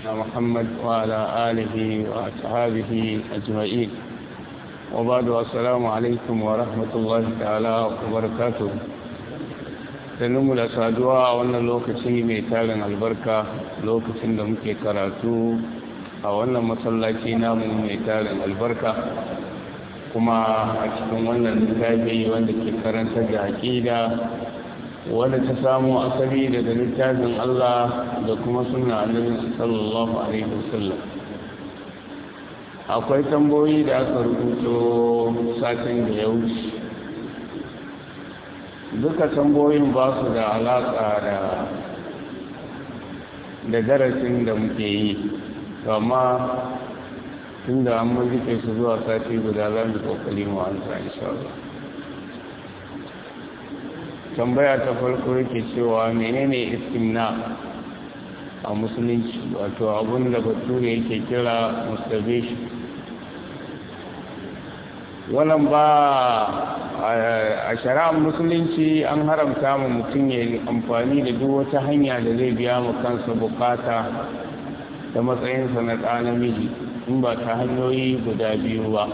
محمد وعلى آله وأصحابه أجمعين وبعد السلام عليكم ورحمة الله تعالى وبركاته sannu da saduwa a wannan lokaci mai tarin albarka lokacin da muke karatu a wannan masallaci namu mai tarin albarka kuma a cikin wannan littafi wanda ke karantar da aƙida wanda ta samu asali daga littafin Allah da kuma suna annabi sallallahu alaihi wasallam akwai tamboyi da aka rubuto satin da ya wuce duka tamboyin ba su da alaƙa da da darasin da muke yi amma tun da an mazike su zuwa sati guda za mu kokali mu an sa insha Allah tambaya ta farko yake cewa menene istimna a musulunci wato abun da bature yake kira masturbation wannan ba a shari'ar musulunci an haramta ma mutum ya amfani da duk wata hanya da zai biya ma kansa bukata da matsayinsa na ɗa namiji in ba ta hanyoyi guda biyu ba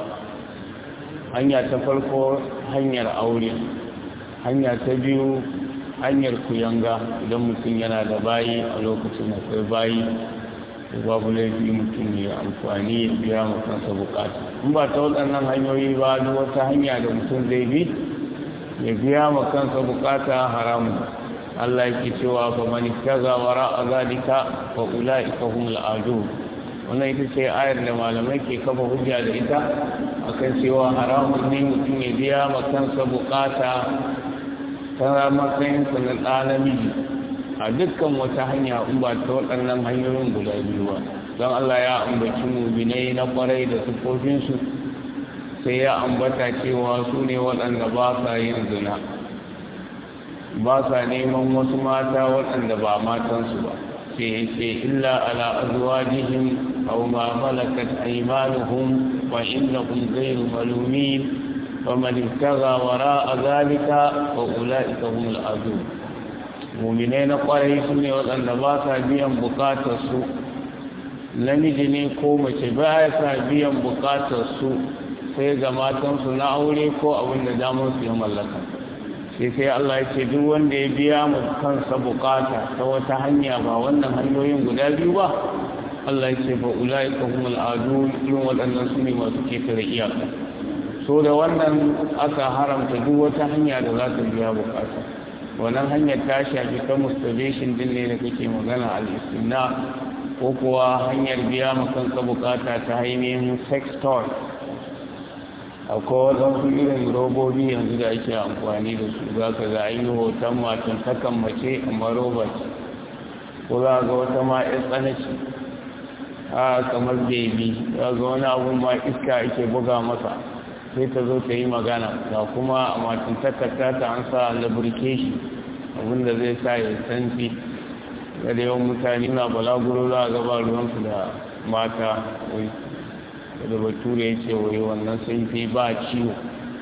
hanya ta farko hanyar aure hanya ta biyu hanyar kuyanga idan mutum yana da bayi a lokacin akwai bayi babu laifi mutum ya amfani ya biya ma kansa bukata in ba ta waɗannan hanyoyi ba duk wata hanya da mutum zai bi ya biya ma kansa bukata haramun Allah yake cewa fa man kaza wara azalika fa ulaika humul adu wannan ita ce ayar da malamai ke kafa hujja da ita akan cewa haramun ne mutum ya biya ma kansa bukata ta matsayin sa na ɗa namiji a dukkan wata hanya in ba ta waɗannan hanyoyin guda biyu ba don Allah ya ambaci mubinai na kwarai da sufofinsu sai ya ambata cewa su ne waɗanda ba sa yin zina ba sa neman wasu mata waɗanda ba matansu ba ce ce illa ala azwajihim aw ma malakat aymanuhum wa innahum ghayru malumin faman ibtagha wara'a dhalika fa ulaika humul adun mu'minai na kwarai su ne waɗanda ba sa biyan bukatarsu namiji ne ko mace ba sa biyan bukatarsu sai ga matansu na aure ko abin da damar su ya mallaka sai sai Allah ya ce duk wanda ya biya mu kansa bukata ta wata hanya ba wannan hanyoyin guda biyu ba Allah ya ce fa ulai ka humul adu yin waɗannan su ne masu ketare iyaka so da wannan aka haramta duk wata hanya da za ta biya bukata wannan hanyar ta shafi ta masturbation din ne da kake magana al-istimna ko kuwa hanyar biya ma kanka bukata ta ainihin sex toy akwai waɗansu irin robobi yanzu da ake amfani da su za ka ga yi hoton matan takan mace amma robot ko za ga wata ma ya tsanaci a kamar bebi za ga wani abun ma iska ake buga masa sai ta zo ta yi magana ga kuma a matan takarta ta an sa lubrication abinda zai sa ya santi da yawan mutane na balaguro za a gaba ruwansu da mata wai da bature ya ce wai wannan sun fi ba ciwo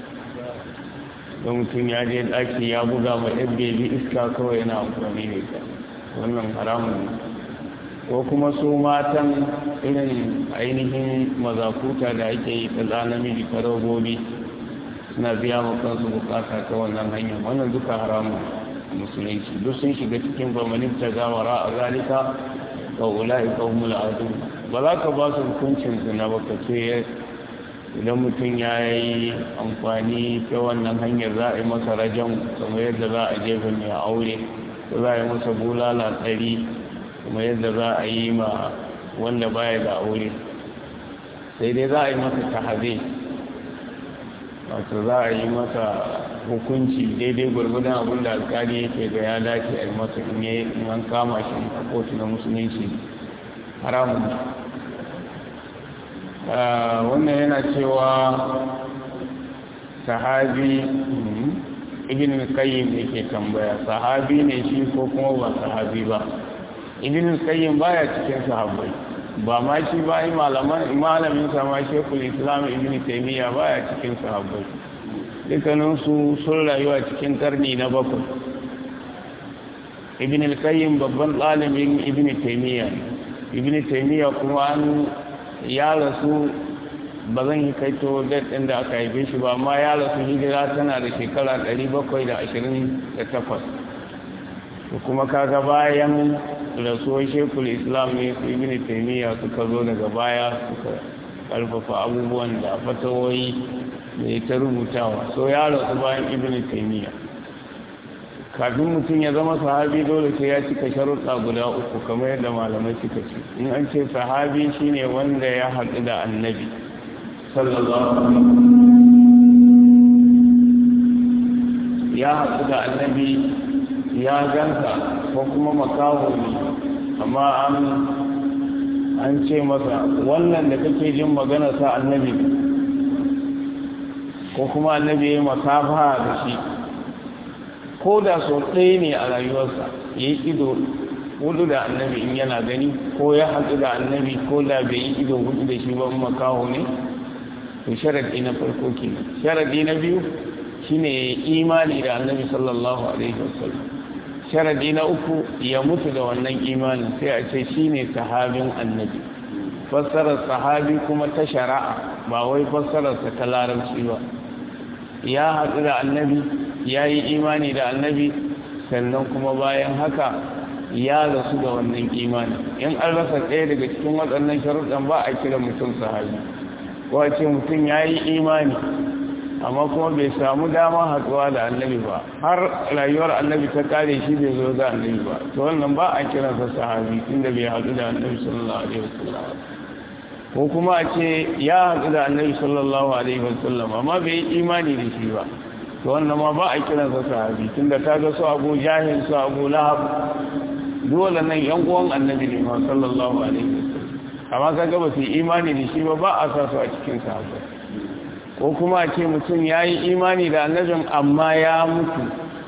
don mutum ya je ɗaki ya buga ma ɗan bebi iska kawai yana amfani da ita wannan haramun ko kuma su matan irin ainihin mazakuta da ake yi ta namiji ta robobi suna biya ma kansu bukata ta wannan hanyar wannan duka haramun musulunci duk sun shiga cikin bamanin ta gawara a zalika ga ula'i kawmul adu ba za ka ba su hukuncin zina ba ka ce idan mutum ya yi amfani ta wannan hanyar za a yi masa rajan kamar yadda za a jefa mai aure ko za a yi masa bulala tsari kuma yadda za a yi ma wanda baya da aure sai dai za a yi masa tahaze wato za a yi masa hukunci daidai gwargwadon abin da alkali yake ga ya dace a yi masa in an kama shi a kotu na musulunci haramun wannan yana cewa sahabi ibn qayyim yake tambaya sahabi ne shi ko kuma ba sahabi ba ibn qayyim baya cikin sahabbai ba ma shi ba yi malaman malamin sa ma shekul islam ibn taymiya baya cikin sahabbai dukkanin su sun rayuwa cikin karni na bakwai ibn al-qayyim babban ɗalibin ibn taymiya ne ibn taymiya kuma an ya rasu ba zan yi kaito date ɗin da aka haife shi ba amma ya rasu hijira tana da shekara 728 kuma kaga bayan rasuwar shekul islam ne su ibn taymiya suka zo daga baya suka karfafa abubuwan da fatawoyi da ta rubutawa so ya rasu bayan ibn taymiya kafin mutum ya zama sahabi dole sai ya cika sharuɗa guda uku kamar yadda malamai suka ce in an ce sahabi shine wanda ya haɗu da annabi sallallahu alaihi ya haɗu da annabi ya ganka ko kuma makaho ne amma an an ce masa wannan da kake jin magana sa annabi ko kuma annabi ya yi masafa da shi ko da sau ɗaya ne a rayuwarsa ya yi ido hudu da annabi in yana gani ko ya haɗu da annabi ko da bai yi ido hudu da shi ba makaho ne to sharadi na farko kenan sharadi na biyu shine imani da annabi sallallahu alaihi wasallam sharadi na uku ya mutu da wannan imanin sai a ce shine sahabin annabi fassarar sahabi kuma ta shari'a ba wai fassararsa ta larabci ba ya haɗu da annabi ya yi imani da annabi sannan kuma bayan haka ya rasu da wannan imani in an rasa ɗaya daga cikin waɗannan sharuɗan ba a kira mutum sahabi wace mutum ya yi imani amma kuma bai samu dama haɗuwa da annabi ba har rayuwar annabi ta kare shi bai zo ga annabi ba to wannan ba a kiransa sahabi inda bai haɗu da annabi sallallahu alaihi wasallam ko kuma a ce ya haɗu da annabi sallallahu alaihi wasallam amma bai yi imani da shi ba to wannan ma ba a kiransa sahabi tunda ta ga su abu jahil su abu lahab dole nan yan uwan annabi ne ma sallallahu alaihi wasallam amma kaga ba su imani da shi ba ba a sa su a cikin sahabbai ko kuma a ce mutum ya yi imani da annabin amma ya mutu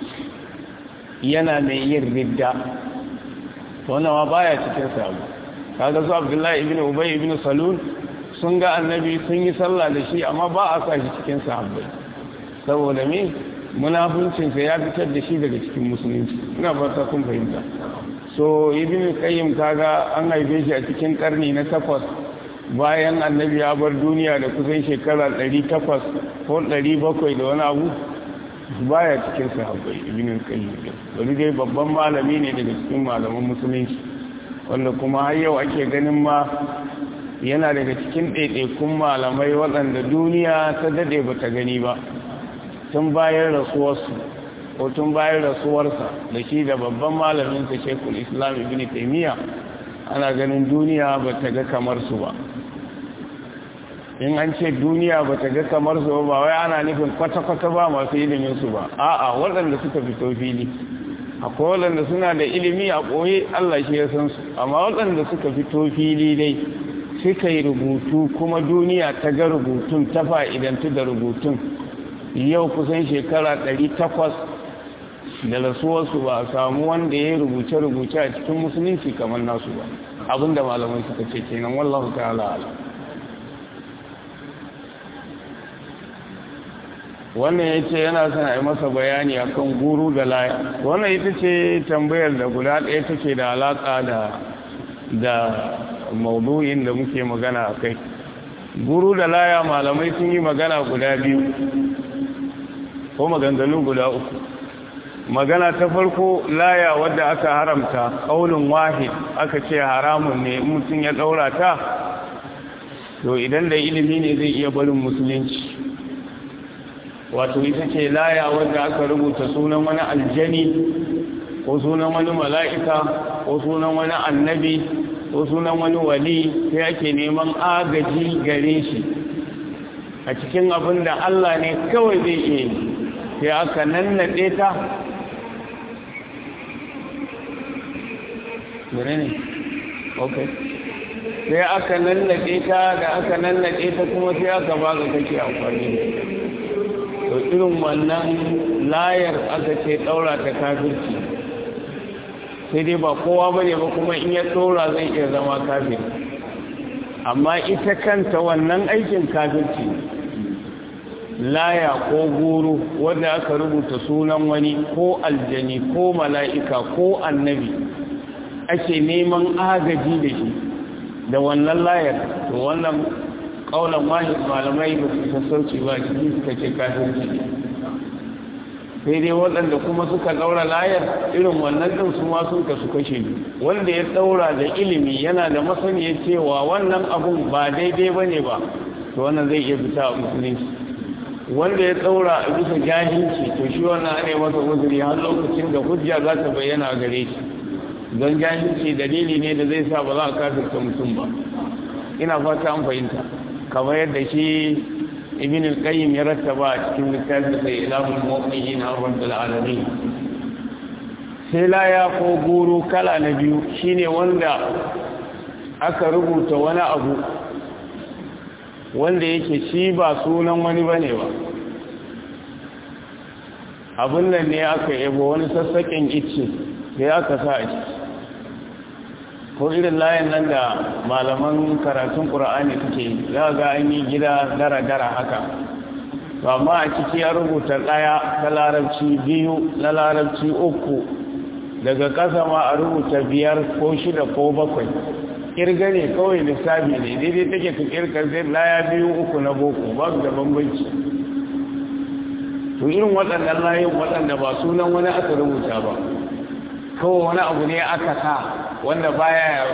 yana mai yin ridda wannan ma baya cikin sahabbai kaga su abdullahi ibn ubay ibn salul sun ga annabi sun yi sallah da shi amma ba a sa shi cikin sahabbai saboda me munafuncinsa ya fitar da shi daga cikin musulunci ina fata kun fahimta so ibn qayyim kaga an haife shi a cikin karni na takwas bayan annabi ya bar duniya da kusan shekara 800 ko 700 da wani abu baya cikin sahabbai ibn qayyim wani dai babban malami ne daga cikin malaman musulunci wanda kuma har yau ake ganin ma yana daga cikin ɗaiɗaikun malamai waɗanda duniya ta daɗe ba ta gani ba tun bayan rasuwarsu ko tun bayan rasuwarsa da shi da babban malaminsa shekul islam ibn taimiyya ana ganin duniya ba ta ga kamar su ba in an ce duniya ba ta ga kamar su ba wai ana nufin kwata-kwata ba masu ilimin su ba a'a waɗanda suka fito fili akwai waɗanda suna da ilimi a ɓoye allah shi ya san su amma waɗanda suka fito fili dai suka yi rubutu kuma duniya ta ga rubutun ta fa'idantu da rubutun yau kusan shekara 800 da rasuwarsu ba a samu wanda ya rubuce rubuce a cikin musulunci kamar nasu ba abinda malamai suka ce kenan wallahu ta'ala ala wannan ya ce yana son a yi masa bayani akan guru da laya wannan ita ce tambayar da guda ɗaya take da alaƙa da da maudu'in da muke magana a kai guru da laya malamai sun yi magana guda biyu ko maganganu guda uku magana ta farko laya wadda aka haramta ƙaunin wahid aka ce haramun ne mutum ya ɗaura ta to idan da ilimi ne zai iya barin musulunci wato ita ce laya wadda aka rubuta sunan wani aljani ko sunan wani mala'ika ko sunan wani annabi ko sunan wani wali sai ake neman agaji gare shi a cikin abin da Allah ne kawai zai iya yi sai aka nannaɗe ta ne ok sai aka nannaɗe ta da aka nannaɗe ta kuma sai aka baka kake amfani da to irin wannan layar aka ce ɗaura ta kafirci sai dai ba kowa ba ne ba kuma in ya ɗora zai iya zama kafir amma ita kanta wannan aikin kafirci laya ko guru wanda aka rubuta sunan wani ko aljani ko mala'ika ko annabi ake neman agaji da shi da wannan layar to wannan kaulan wahid malamai ba su sassauci ba cikin suka ce kafirci ne sai dai waɗanda kuma suka ɗaura layar irin wannan ɗin su ma sun kasu kashe wanda ya ɗaura da ilimi yana da masaniya cewa wannan abun ba daidai ba ne ba to wannan zai iya fita a musulunci wanda ya ɗaura a bisa jahilci to shi wannan ne masa uzuri har lokacin da hujja za ta bayyana a gare shi don jahilci dalili ne da zai sa ba za a kafirta mutum ba ina fata an fahimta kamar yadda shi ibn al-qayyim ya rattaba a cikin littafin sai ilahul mu'minin rabbil alamin sai laya ko guru kala na biyu shine wanda aka rubuta wani abu wanda yake shi ba sunan wani bane ba abin nan ne aka yabo wani sassaƙin icce da aka sa a ciki ko irin layin nan da malaman karatun ƙura'ani suke za ga an yi gida dara-dara haka amma a ciki ya rubuta ɗaya ta larabci biyu na larabci uku daga ƙasa ma a rubuta biyar ko shida ko bakwai ƙirga ne kawai lissafi ne daidai take ka ƙirga zai laya biyu uku na boko ba su da bambanci to irin waɗannan layin waɗanda ba sunan wani aka rubuta ba kawai wani abu ne aka sa wanda baya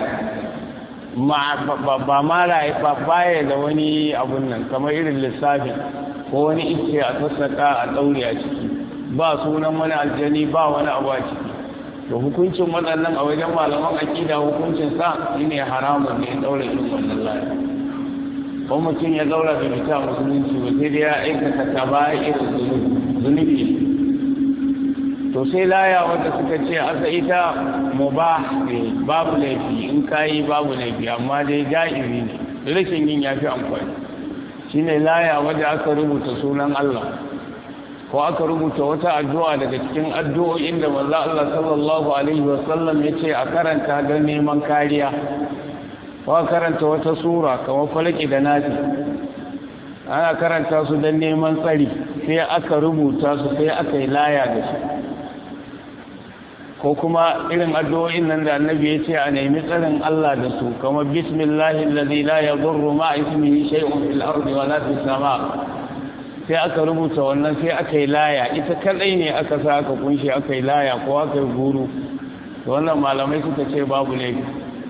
ba mara ba baya da wani abun nan kamar irin lissafin ko wani ice a sassaka a ɗaure a ciki ba sunan wani aljani ba wani abu a ciki to hukuncin waɗannan a wajen malaman aƙida hukuncin sa shine haramun ne ɗaure irin wannan layi ko mutum ya ɗaura da fita musulunci ba sai dai ya aikata ta ba irin zunubi to sai laya wanda suka ce asa ita mubah ne babu laifi in kayi babu laifi amma dai ja'iri ne rashin yin yafi amfani shine laya wanda aka rubuta sunan Allah ko aka rubuta wata addu'a daga cikin addu'o'in da manzo Allah sallallahu alaihi wasallam yace a karanta don neman kariya ko a karanta wata sura kamar falaki da nasi ana karanta su don neman tsari sai aka rubuta su sai aka yi laya da su ko kuma irin addu'o'in nan da annabi ya ce a nemi tsarin Allah da su kamar bismillahi allazi la yadurru ma ismihi shay'un fil ardi wa la fis sama sai aka rubuta wannan sai aka yi laya ita kadai ne aka sa aka kunshi aka yi laya ko aka yi guru to wannan malamai suka ce babu laifi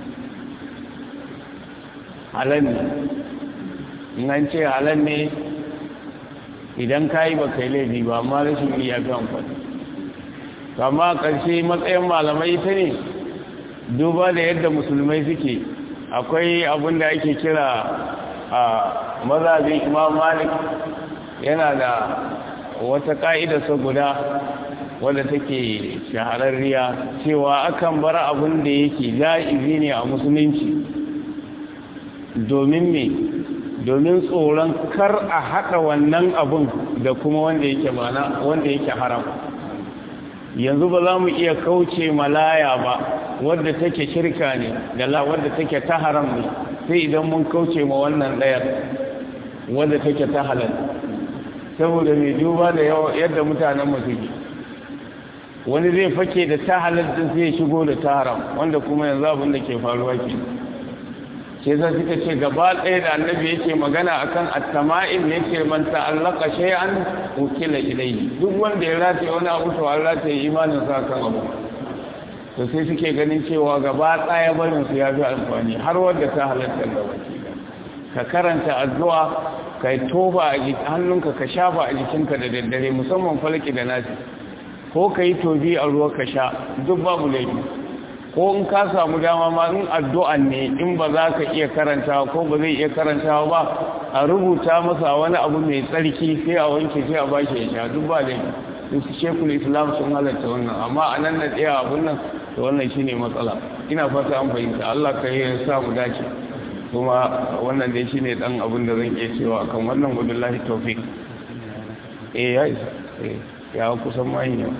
halal ne in an ce halal ne idan ka yi ba kai laifi ba amma rashin iya fi amfani kama ƙarshe matsayin malamai ita ne duba da yadda musulmai suke akwai abin da ake kira a mazabin imam malik yana da wata ƙa'idarsa guda wadda take shahararriya cewa akan bar abin da yake ja'izi ne a musulunci domin me domin tsoron kar a haɗa wannan abin da kuma wanda yake mana wanda yake haram yanzu ba za mu iya kauce malaya ba wadda take shirka ne da la wadda take ta haram ne sai idan mun kauce ma wannan ɗayar wadda take ta halal saboda mai duba da yadda mutanen masu ji wani zai fake da ta halal din sai ya shigo da ta haram wanda kuma yanzu abin da ke faruwa ke sai za suka ce gaba ɗaya da annabi yake magana akan attama'in ne ce man ta'allaka shay'an ukila ilayhi duk wanda ya rataye wani abu to an rataye imanin sa kan abu to sai suke ganin cewa gaba ɗaya barin su ya fi amfani har wanda ta halatta da waki ka karanta addu'a ka tofa a hannunka ka shafa a jikinka da daddare musamman falki da nasi ko ka yi tobi a ruwa ka sha duk babu laifi ko in ka samu dama ma in addu'an ne in ba za ka iya karantawa ko ba zai iya karantawa ba a rubuta masa wani abu mai tsarki sai a wanke sai a ba shi ya sha duk ba da su shekul islam sun halatta wannan amma a nan na tsaya abun nan da wannan shi ne matsala ina fata an fahimta allah ka yi sa mu dace kuma wannan dai shi ne ɗan abin da zan iya cewa kan wannan gudun lahi taufik eh ya isa ya kusan mahi ne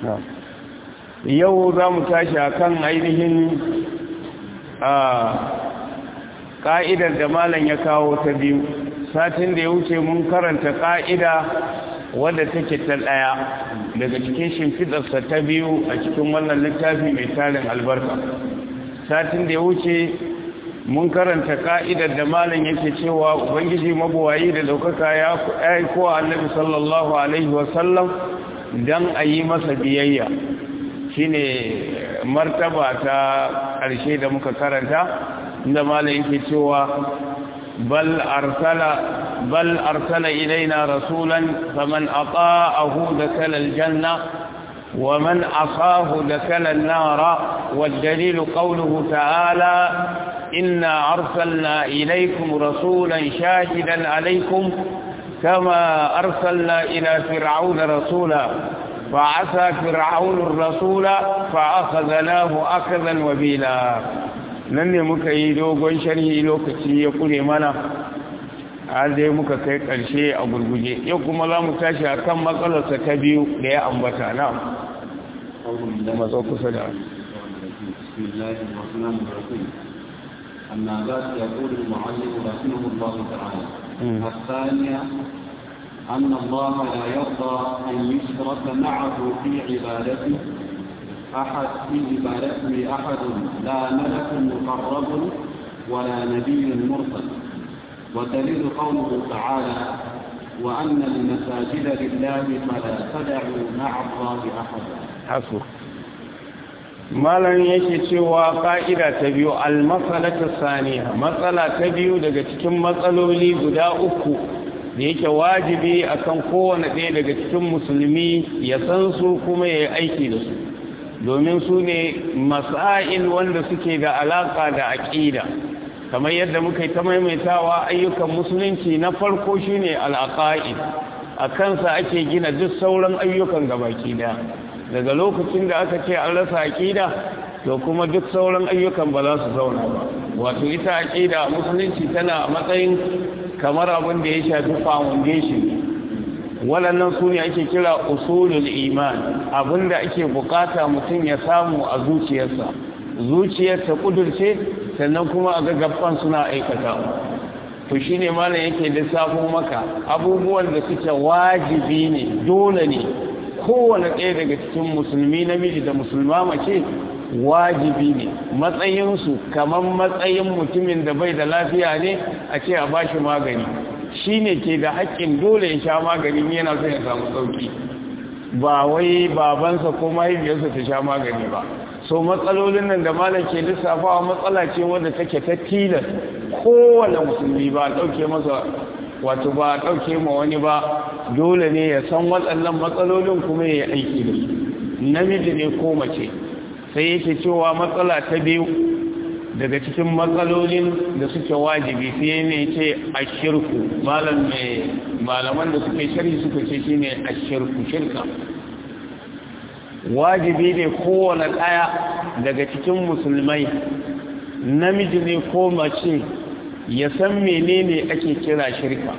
yau za mu tashi a kan ainihin ƙa'idar da malam ya kawo ta biyu satin da ya wuce mun karanta ƙa'ida wadda take ta ɗaya daga cikin shimfiɗarsa ta biyu a cikin wannan littafi mai tarin albarka satin da ya wuce mun karanta ka'idar da malam yake cewa ubangiji mabuwayi da daukaka ya aiko annabi sallallahu alaihi wasallam dan a yi masa biyayya shine martaba ta ƙarshe da muka karanta inda malam yake cewa bal arsala bal arsala ilaina rasulan faman ata'ahu dakala aljanna ومن عصاه دخل النار والدليل قوله تعالى إنا أرسلنا إليكم رسولا شاهدا عليكم كما أرسلنا إلى فرعون رسولا فعسى فرعون الرسول فأخذناه أخذا وبيلا nan ne muka yi dogon sharhi lokaci ya kure mana har dai muka kai ƙarshe a gurguje yau kuma za mu tashi a kan matsalarsa ta biyu da ya ambata na matsa kusa da النابات يقول المعلم رحمه الله تعالى الثانية أن الله لا يرضى أن يشرك معه في عبادته أحد في عبادته أحد لا ملك مقرب ولا نبي مرسل ودليل قوله تعالى وأن المساجد لله فلا تدعوا مع الله أحدا حسب malam yake cewa ka'ida ta biyu almasalatu saniya matsala ta biyu daga cikin matsaloli guda uku da yake wajibi akan kowane ɗaya daga cikin musulmi ya san su kuma ya yi aiki da su domin su ne masail wanda suke da alaka da aƙida kamar yadda muka yi ta maimaitawa ayyukan musulunci na farko shine al'aqaid a kansa ake gina duk sauran ayyukan gabaki daya daga lokacin da aka ce an rasa aƙida to kuma duk sauran ayyukan ba za su zauna ba wato ita aƙida musulunci tana a matsayin kamar abin da ya shafi foundation waɗannan su ne ake kira usulul iman abin da ake bukata mutum ya samu a zuciyarsa zuciyar ta kudurce sannan kuma a gaggafan suna aikata to shine malam yake lissafo maka abubuwan da suke wajibi ne dole ne kowane ɗaya daga cikin musulmi namiji da musulma mace wajibi ne matsayinsu kamar matsayin mutumin da bai da lafiya ne a ce a ba shi magani shi ne ke da haƙƙin dole ya sha magani yana son ya samu sauƙi ba wai babansa ko mahaifiyarsa ta sha magani ba so matsalolin nan da malam ke lissafawa matsala ce wadda take ta tilas kowane musulmi ba a ɗauke masa wato ba a ɗauke ma wani ba dole ne ya san waɗannan matsalolin kuma ya yi aiki da su namiji ne ko mace sai yake cewa matsala ta biyu daga cikin matsalolin da suke wajibi sai ne ce a shirku malaman da suke shari suka ce shi ne a shirku shirka wajibi ne kowane ɗaya daga cikin musulmai namiji ne ko mace ya san menene ake kira shirka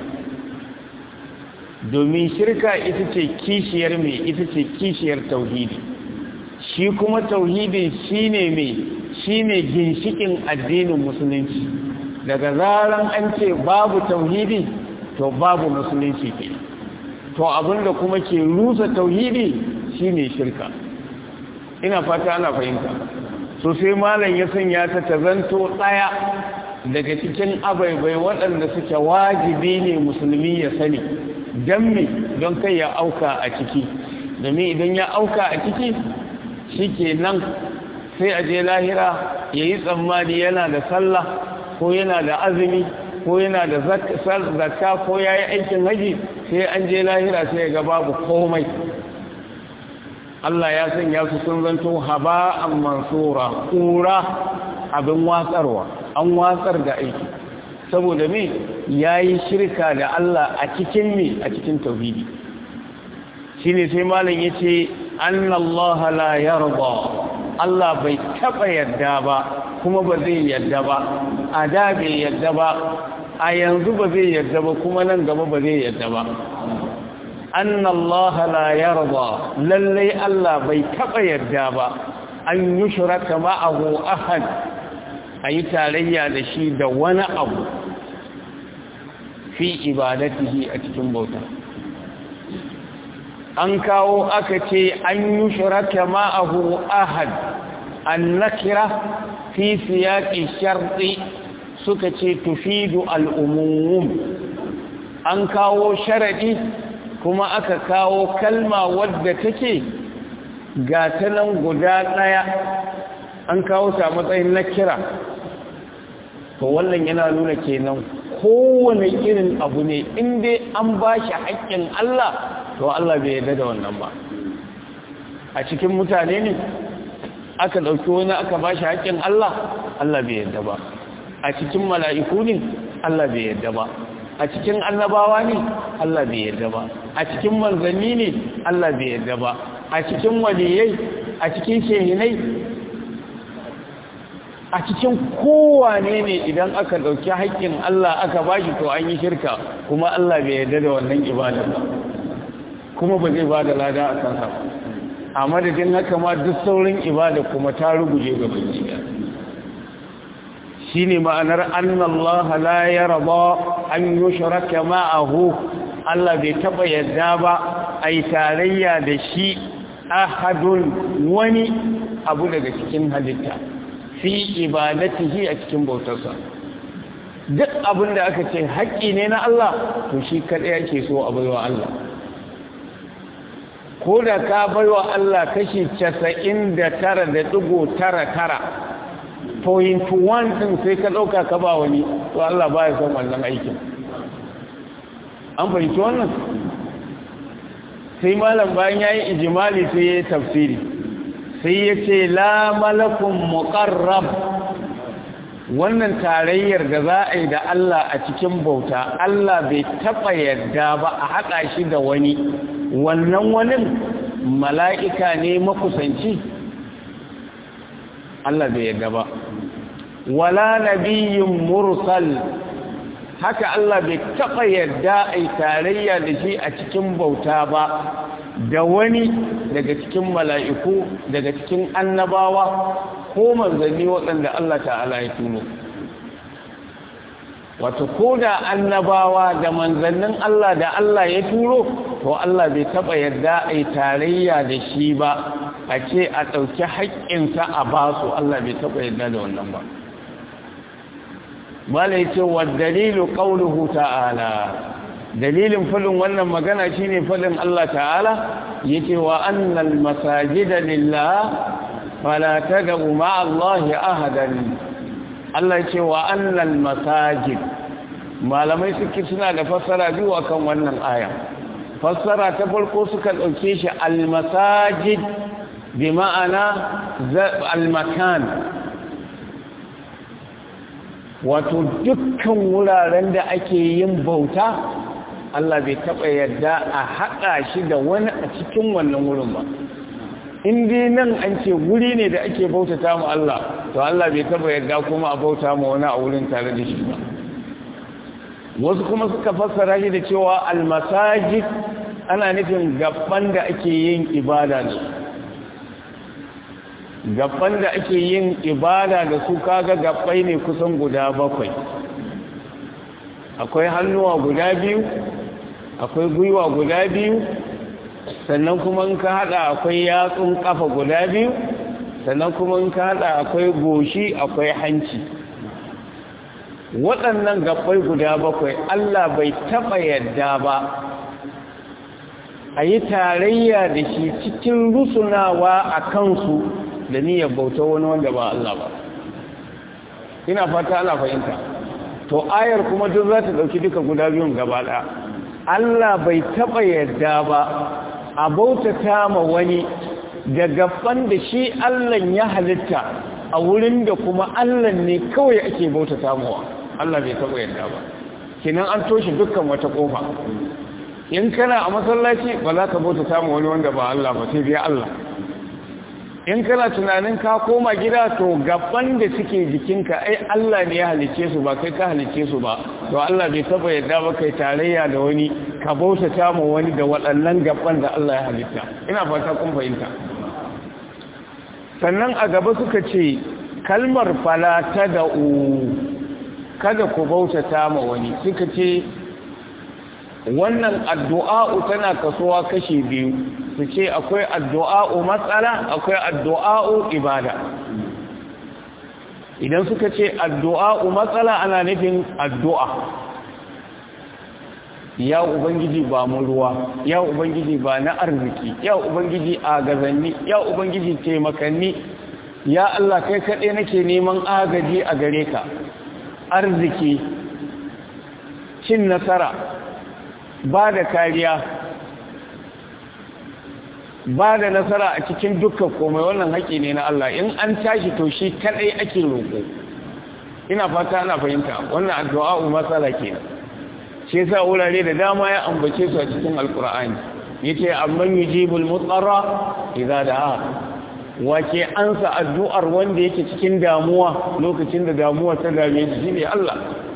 domin shirka ita ce kishiyar mai ita ce kishiyar tauhidi shi kuma tauhidi shine mai shine ginshikin addinin musulunci daga zaran an ce babu tauhidi to babu musulunci ke to abinda kuma ke rusa tauhidi shine shirka ina fata ana fahimta so sai malam ya sanya ta tazanto tsaya daga cikin abaibai waɗanda suke wajibi ne musulmi ya sani don me don kai ya auka a ciki domin idan ya auka a ciki shi ke nan sai a je lahira ya yi tsammani yana da sallah ko yana da azumi ko yana da zakka ko ya yi aikin haji sai an je lahira sai ga babu komai Allah ya sanya su sun zanto haba'an mansura kura abin watsarwa an watsar da aiki saboda me yayi shirka da Allah a cikin me a cikin tauhidi shine sai malam yace annallaha la yarda Allah bai taba yadda ba kuma ba zai yadda ba a da bai yadda ba a yanzu ba zai yadda ba kuma nan gaba ba zai yadda ba annallaha la yarda lalle Allah bai taba yadda ba an yushraka ma'ahu ahad ayi tarayya da shi da wani abu fi ibadatihi a cikin bauta an kawo aka ce an yi shiraka ma'ahu ahad an nakira fi siyaƙi sharɗi suka ce tufidu al'umum an kawo sharaɗi kuma aka kawo kalma wadda take ga ta nan guda ɗaya an kawo ta matsayin na kira to wannan yana nuna kenan kowane irin abu ne inda an ba shi haƙƙin Allah to Allah bai yarda da wannan ba a cikin mutane ne aka ɗauki wani aka ba shi haƙƙin Allah Allah bai yarda ba a cikin mala'iku ne Allah bai yarda ba a cikin annabawa ne Allah bai yarda ba a cikin manzanni ne Allah bai yarda ba a cikin waliyai a cikin shehinai a cikin kowane ne idan aka ɗauki haƙƙin Allah aka ba shi to an yi shirka kuma Allah bai yarda da wannan ibada ba kuma ba zai ba da lada a kansa ba a madadin haka ma duk saurin ibada kuma ta ruguje ga baki shi ne ma'anar annallaha la yarda an yushraka ma'ahu Allah bai taba yadda ba ai tarayya da shi ahadun wani abu daga cikin halitta fi ibadatihi a cikin bautarsa duk abin da aka ce haƙƙi ne na Allah to shi kaɗai yake so a baiwa Allah ko da ka baiwa Allah kashi casa'in da tara da ɗigo tara tara point one ɗin sai ka ɗauka ka ba wani to Allah ba ya son wannan aikin an fahimci wannan sai malam bayan ya yi ijimali sai ya yi tafsiri sai ya ce la malakun muƙarrab wannan tarayyar da za a yi da Allah a cikin bauta Allah bai taɓa yadda ba a haɗa shi da wani wannan wani mala'ika ne makusanci Allah bai yadda ba wala nabiyin mursal haka Allah bai taɓa yadda a tarayya da shi a cikin bauta ba da wani daga cikin mala'iku daga cikin annabawa ko manzanni waɗanda Allah ta'ala ya tuno wato ko da annabawa da manzannin Allah da Allah ya turo to Allah bai taɓa yadda a tarayya da shi ba a ce a ɗauki haƙƙinsa a basu Allah bai taɓa yadda da wannan ba bala ya ce wa dalilu ƙaunuhu ta'ala dalilin falin wannan magana shine falin Allah ta'ala ya ce wa annal masajida lillah fala tad'u ma'a Allah ahadan Allah ya ce wa annal masajid malamai suke suna da fassara biyu akan wannan aya fassara ta farko suka ɗauke shi al-masajid bi ma'ana al-makan wato dukkan wuraren da ake yin bauta Allah bai taɓa yadda a haɗa shi da wani a cikin wannan wurin ba in dai nan an ce wuri ne da ake bautata mu Allah to Allah bai taɓa yadda kuma a bauta mu wani a wurin tare da shi ba wasu kuma suka fassara shi da cewa almasajid ana nufin gaban da ake yin ibada da su gaban da ake yin ibada da su kaga gabbai ne kusan guda bakwai akwai hannuwa guda biyu akwai gwiwa guda biyu sannan kuma in ka hada akwai yatsun kafa guda biyu sannan kuma in ka hada akwai goshi akwai hanci waɗannan gabbai guda bakwai Allah bai taɓa yadda ba a yi tarayya da shi cikin rusunawa a kansu da niyyar bauta wani wanda ba Allah ba ina fata ana fahimta to ayar kuma duk za ta ɗauki duka guda biyun gaba ɗaya Allah bai taɓa yadda ba a bautata ma wani da gaban da shi Allah ya halitta a wurin da kuma Allah ne kawai ake bautata mawa Allah bai taɓa yadda ba kinan an toshe dukkan wata ƙofa in kana a masallaci ba za ka bautata ma wani wanda ba Allah ba sai dai Allah in kana tunanin ka koma gida to gaban da suke jikinka ai Allah ne ya halice su ba kai ka halice su ba to Allah bai taba yadda ba kai tarayya da wani ka bautata ma wani da waɗannan gaban da Allah ya halitta ina fata kun fahimta sannan a gaba suka ce kalmar fala ta da'u kada ku bautata ma wani suka ce wannan addu'a'u tana kasuwa kashi biyu su ce akwai addu'a'u matsala akwai addu'a'u ibada idan suka ce addu'a matsala ana nufin addu'a ya ubangiji ba mu ruwa ya ubangiji ba na arziki ya ubangiji a gazanni ya ubangiji taimakanni ya Allah kai kaɗai nake neman agaji a gare ka arziki cin nasara ba da kariya ba da nasara a cikin dukkan komai wannan haƙi ne na Allah in an tashi to shi kaɗai ake roƙo ina fata ana fahimta wannan addu'a matsala kenan shi yasa wurare da dama ya ambace su a cikin alkur'ani yace amman yujibul mutarra idza da'a wace ansa addu'ar wanda yake cikin damuwa lokacin da damuwa ta dame shi shine Allah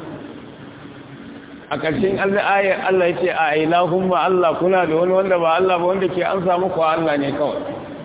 a ƙarshen ayar Allah yace a ilahumma Allah kuna da wani wanda ba Allah ba wanda ke ansa muku Allah ne kawai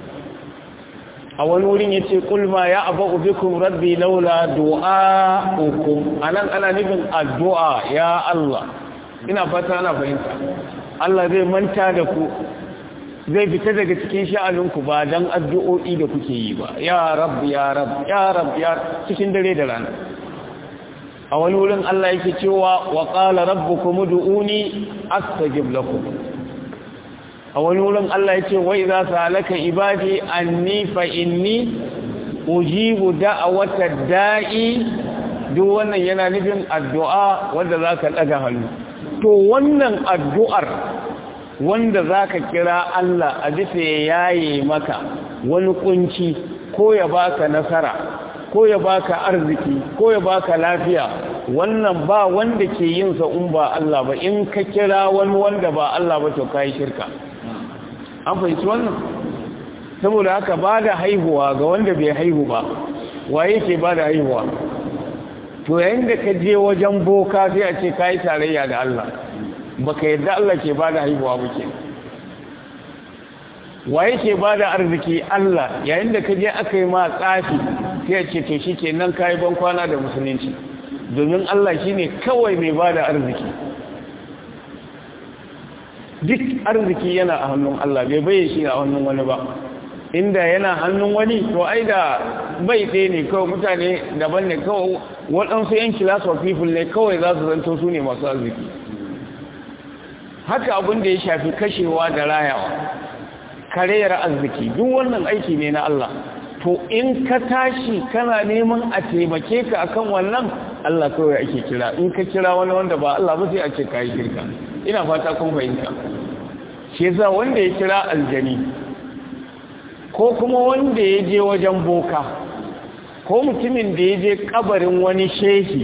a wani wurin yace qul ma ya'ba'u bikum rabbi laula du'a'ukum anan ana nufin addu'a ya Allah ina fata ana fahimta Allah zai manta da ku zai fita daga cikin sha'aninku ba dan addu'o'i da kuke yi ba ya rab ya rab ya rab ya cikin dare da rana a wani wurin Allah yake cewa wa qala rabbukum ud'uni astajib lakum a wani wurin Allah yake wa idza salaka ibadi anni fa inni ujibu da'wata da'i duk wannan yana nufin addu'a wanda zaka daga hannu to wannan addu'ar wanda za ka kira Allah a bisa ya yaye maka wani kunci ko ya baka nasara ko ya baka arziki ko ya baka lafiya wannan ba wanda ke yin sa in ba Allah ba in ka kira wani wanda ba Allah ba to kai shirka an fahimci wannan saboda haka ba da haihuwa ga wanda bai haihu ba waye ke ba da haihuwa to yayin da ka je wajen boka sai a ce kai tarayya da Allah baka yadda Allah ke ba da haihuwa muke waye ke ba da arziki Allah yayin da ka je aka yi ma tsafi sai a ce to shi ke nan kayi ban kwana da musulunci domin Allah shi ne kawai mai ba da arziki duk arziki yana a hannun Allah bai baye shi a hannun wani ba inda yana hannun wani to ai da bai ɗaya ne kawai mutane daban ne kawai waɗansu yan class of people ne kawai za su zanto su ne masu arziki haka abin da ya shafi kashewa da rayawa kareyar arziki duk wannan aiki ne na Allah to in ka tashi kana neman a taimake ka akan wannan Allah kawai ake kira in ka kira wani wanda ba Allah ba sai a ce kai shirka ina fata kun fahimta shi yasa wanda ya kira aljani ko kuma wanda ya je wajen boka ko mutumin da ya je kabarin wani shehi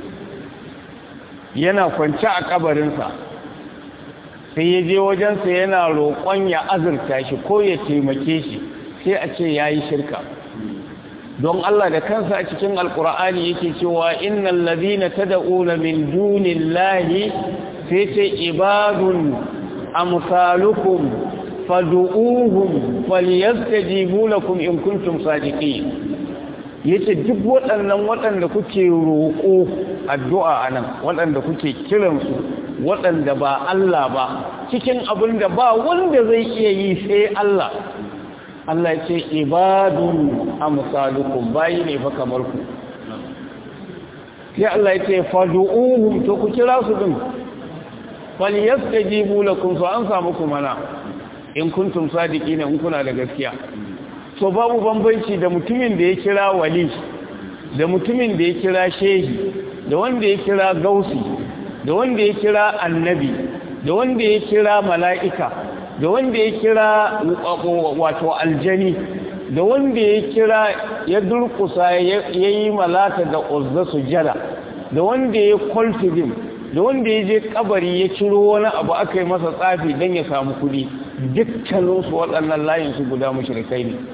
yana kwance a kabarinsa sai ya je wajensa yana roƙon ya azurta shi ko ya taimake shi sai a ce ya yi shirka don Allah da kansa a cikin alkur'ani yake cewa innal ladina tad'una min dunillahi sai ce ibadun amsalukum fad'uuhum falyastajibu lakum in kuntum sadiqin yace duk waɗannan waɗanda kuke roƙo addu'a anan waɗanda kuke kiransu waɗanda ba Allah ba cikin abin da ba wanda zai iya yi sai Allah Allah ce ibadun amsalukum bayi ne fa kamar ku sai Allah ya ce fad'uuhum to ku kira su din falyastajibu lakum fa an samu ku mana in kuntum sadiqina in kuna da gaskiya to babu bambanci da mutumin da ya kira wali da mutumin da ya kira shehi da wanda ya kira gausi da wanda ya kira annabi da wanda ya kira mala'ika da wanda ya kira wato aljani da wanda ya kira ya durkusa ya yi malata da uzza sujada da wanda ya kwalfidin da wanda ya je kabari ya ciro wani abu aka yi masa tsafi don ya samu kudi dukkaninsu waɗannan layinsu guda mashirikai ne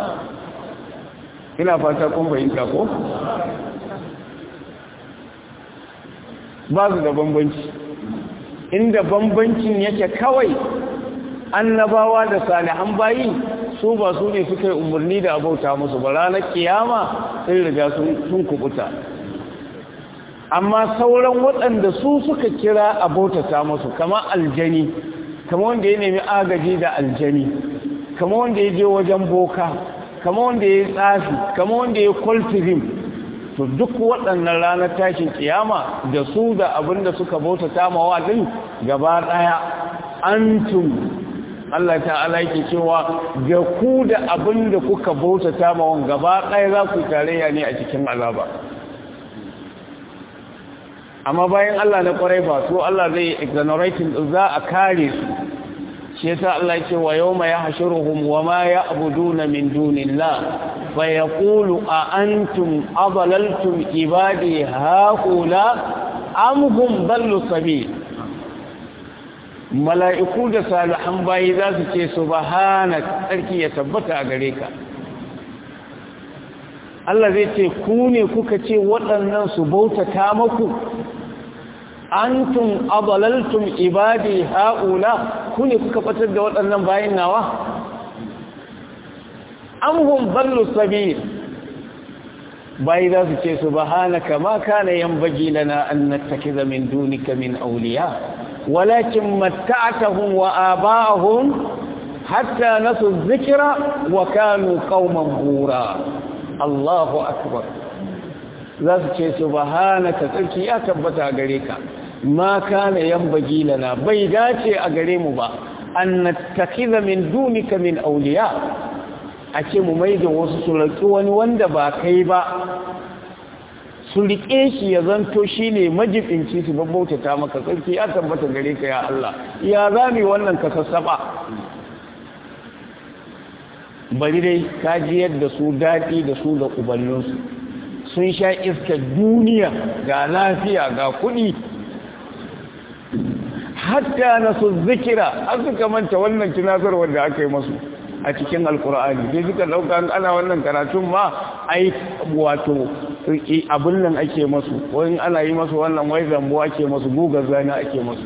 ina fata kun fahimta ko? ba su da bambanci inda bambancin yake kawai annabawa da salihan bayi su ba su ne suka yi umarni da abauta musu ba ranar kiyama sai riga sun kubuta amma sauran waɗanda su suka kira abautata musu kama aljani kama wanda ya nemi agaji da aljani kama wanda ya je wajen boka kama wanda ya tsafi kama wanda ya kwaltizim to duk waɗannan ranar tashin kiyama da su da abin da suka bauta tamawa din gaba ɗaya antum Allah ta'ala yake cewa ga ku da abin da kuka bauta tamawan gaba ɗaya za ku tarayya ne a cikin azaba amma bayan Allah na kwarai ba to Allah zai exonerating za a kare su shi yasa Allah yake wa yawma yahshuruhum wa ma ya'buduna min dunillah fa yaqulu a antum adlaltum ibadi haula am hum dallu sabil mala'iku da salihan bayi za su ce subhanak sarki ya tabbata a gare ka Allah zai ce ku ne kuka ce waɗannan su bautata maku antum adalaltum ibadi haula ku ne kuka fatar da waɗannan bayin nawa amhum ballu sabil bayi za su ce subhanaka ma kana yanbaghi lana an nattakiza min dunika min awliya walakin matta'tahum wa aba'ahum hatta nasu dhikra wa kanu qauman bura Allahu akbar za su ce subhanaka tsarki ya tabbata gare ka ma kana yanbaghi lana bai dace a gare mu ba an nattakiza min dunika min awliya a ce mu maida wasu su raki wani wanda ba kai ba su rike shi ya zanto shine majibinci su babbautata maka tsarki ya tabbata gare ka ya Allah ya zami wannan ka sassaba bari dai ka ji yadda su daɗi da su da ubanninsu sun sha iskar duniya ga lafiya ga kuɗi hatta na su zikira an suka manta wannan tunatarwar da aka yi masu a cikin alkur'ani sai suka ɗauka ana wannan karatun ma ai wato abin nan ake masu wani ana yi masu wannan wai zambo ake masu gugar zana ake masu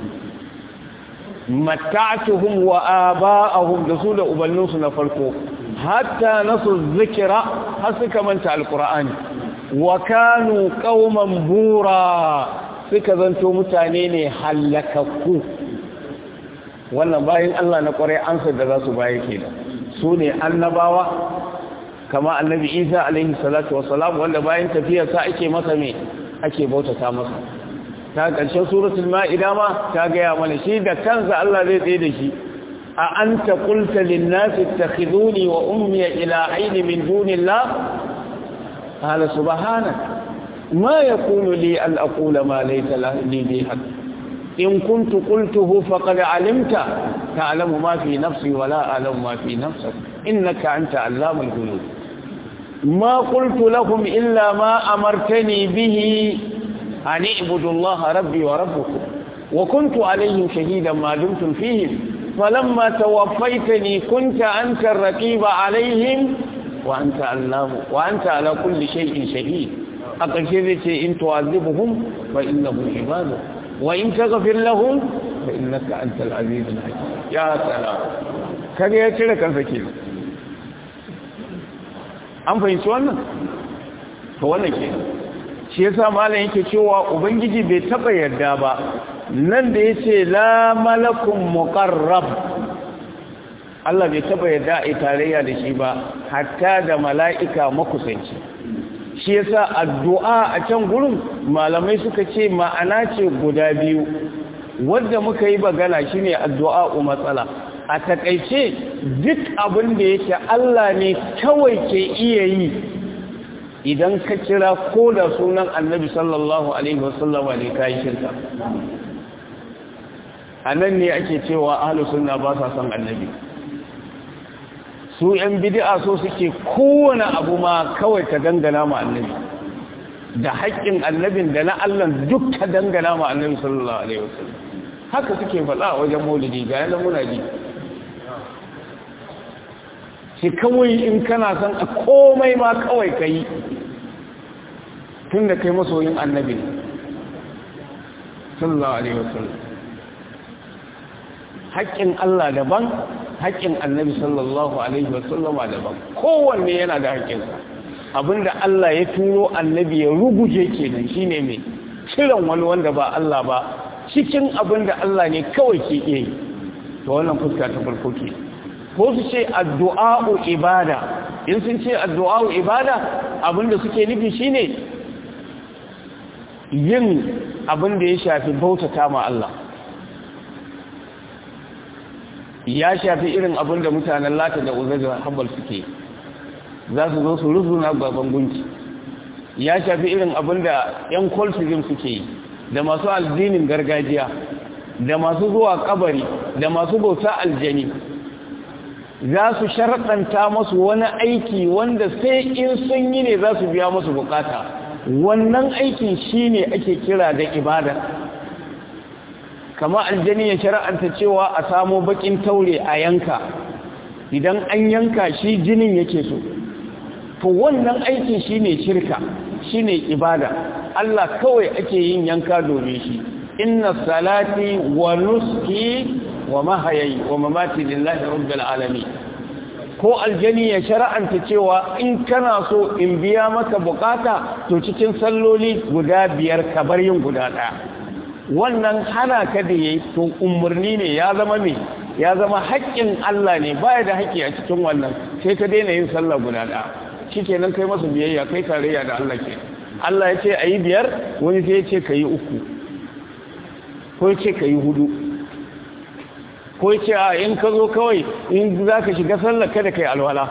mata'atuhum wa aba'ahum da su da ubanninsu na farko hatta nasu zikira har suka manta alkur'ani wa kanu qauman bura suka zanto mutane ne halakakku wannan bayan Allah na kwarai ansa da za su baya kenan su ne annabawa kama annabi Isa alaihi salatu wassalam wanda bayan tafiyar sa ake masa me ake bautata masa ta ƙarshen suratul ma'ida ma ta gaya mana shi da kansa Allah zai tsaye da shi a anta qulta lin nasi ittakhiduni wa ummi ila ayni min dunillah قال سبحانك ما يكون لي أن أقول ما ليس لي به حق إن كنت قلته فقد علمت تعلم ما في نفسي ولا أعلم ما في نفسك إنك أنت علام الغيوب ما قلت لهم إلا ما أمرتني به أن اعبدوا الله ربي وربكم وكنت عليهم شهيدا ما دمتم فيهم فلما توفيتني كنت أنت الرقيب عليهم وأنت علام وأنت على كل شيء شهيد أقشرت إن تعذبهم فإنهم عبادك وإن تغفر لهم فإنك أنت العزيز الحكيم يا سلام كان يترك الفكير an fahimci wannan to wannan ke shi yasa malam yake cewa ubangiji bai taba yarda ba nan da yace la malakun muqarrab Allah bai taba yarda a tarayya da shi ba hatta da mala'ika makusanci shi yasa addu'a a can gurin malamai suka ce ma'ana ce guda biyu wanda muka yi bagana shine addu'a matsala a takaice duk abin da yake Allah ne kawai ke iya yi idan ka kira ko da sunan annabi sallallahu alaihi wasallam ne kai shirka a nan ne ake cewa ahlus sunna ba sa son annabi su ‘yan bidi'a so suke kowane abu ma kawai ka dangana ma annabi da haƙƙin annabin da na Allah duk ka dangana ma annabi sallallahu alaihi wasallam haka suke faɗa a wajen maulidi ga yana muna ji shi kawai in kana son a komai ma kawai ka yi tun da kai masoyin annabi sallallahu alaihi wasallam haƙƙin Allah daban haƙƙin annabi sallallahu alaihi wasallama daban kowanne yana da haƙƙinsa abinda Allah ya turo annabi ya ruguje kenan shine mai kiran wani wanda ba Allah ba cikin abinda Allah ne kawai ke iya yi to wannan fuska ta farko ke ko su ce addu'a'u ibada in sun ce addu'a'u ibada abinda suke nufi shine yin abin da ya shafi bautata ma Allah ya shafi irin abin da mutanen lata da uzar da habbal suke za su zo su rufuna gaban gunki ya shafi irin abin da 'yan kwalfizim suke yi da masu addinin gargajiya da masu zuwa kabari da masu bauta aljani za su sharaɗanta masu wani aiki wanda sai in sun yi ne za su biya masu bukata wannan aikin shi ne ake kira da ibada kama aljani ya shara'anta cewa a samo bakin taure a yanka idan an yanka shi jinin yake so to wannan aikin shi ne shirka shi ne ibada Allah kawai ake yin yanka domin shi inna salati wa nuski wa mahayayi wa mamati lillahi rabbil alamin ko aljani ya shara'anta cewa in kana so in biya maka bukata to cikin salloli guda biyar ka bar yin guda ɗaya wannan hana ka da yayi to umarni ne ya zama me ya zama haƙƙin Allah ne baya da haƙƙi a cikin wannan sai ka daina yin sallah guda ɗaya shikenan kai masa biyayya kai tarayya da Allah ke Allah ya ce ayi biyar wani sai ya ce kayi uku ko ya ce kayi hudu ko ce a in ka zo kawai in za ka shiga sallar kada kai alwala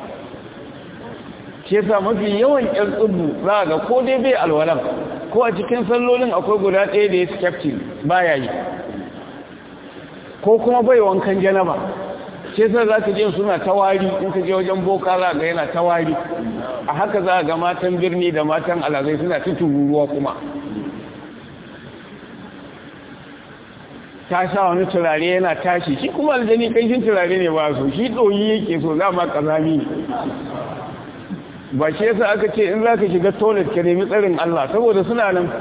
ce sa mafi yawan ƴan tsubu za ga ko dai bai alwalan ko a cikin sallolin akwai guda ɗaya da ya skeptin baya yi ko kuma bai wankan janaba ce sa za ka je suna tawari in ka je wajen boka za ga yana tawari a haka za ga matan birni da matan alazai suna tuturuwa kuma ta sa wani turare yana tashi shi kuma aljani kanshin turare ne ba su shi ɗoyi yake so za ma ƙazami ne ba shi yasa aka ce in za ka shiga toilet ka nemi tsarin Allah saboda suna nan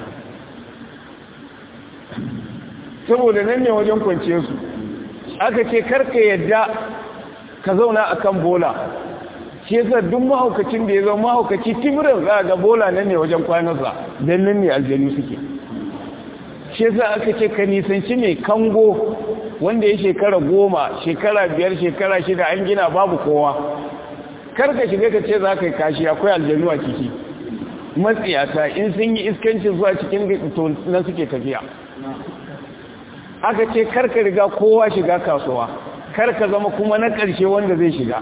saboda nan ne wajen kwance su aka ce karka yadda ka zauna a kan bola shi yasa duk mahaukacin da ya zama mahaukaci timirin za a ga bola nan ne wajen kwanarsa don nan ne aljani suke shi yasa aka ce ka nisanci mai kango wanda ya shekara goma shekara biyar shekara shida an gina babu kowa kar ka shiga ka ce za ka yi kashi akwai aljanu a ciki matsiyata in sun yi iskancin zuwa cikin na suke tafiya aka ce kar ka riga kowa shiga kasuwa kar ka zama kuma na ƙarshe wanda zai shiga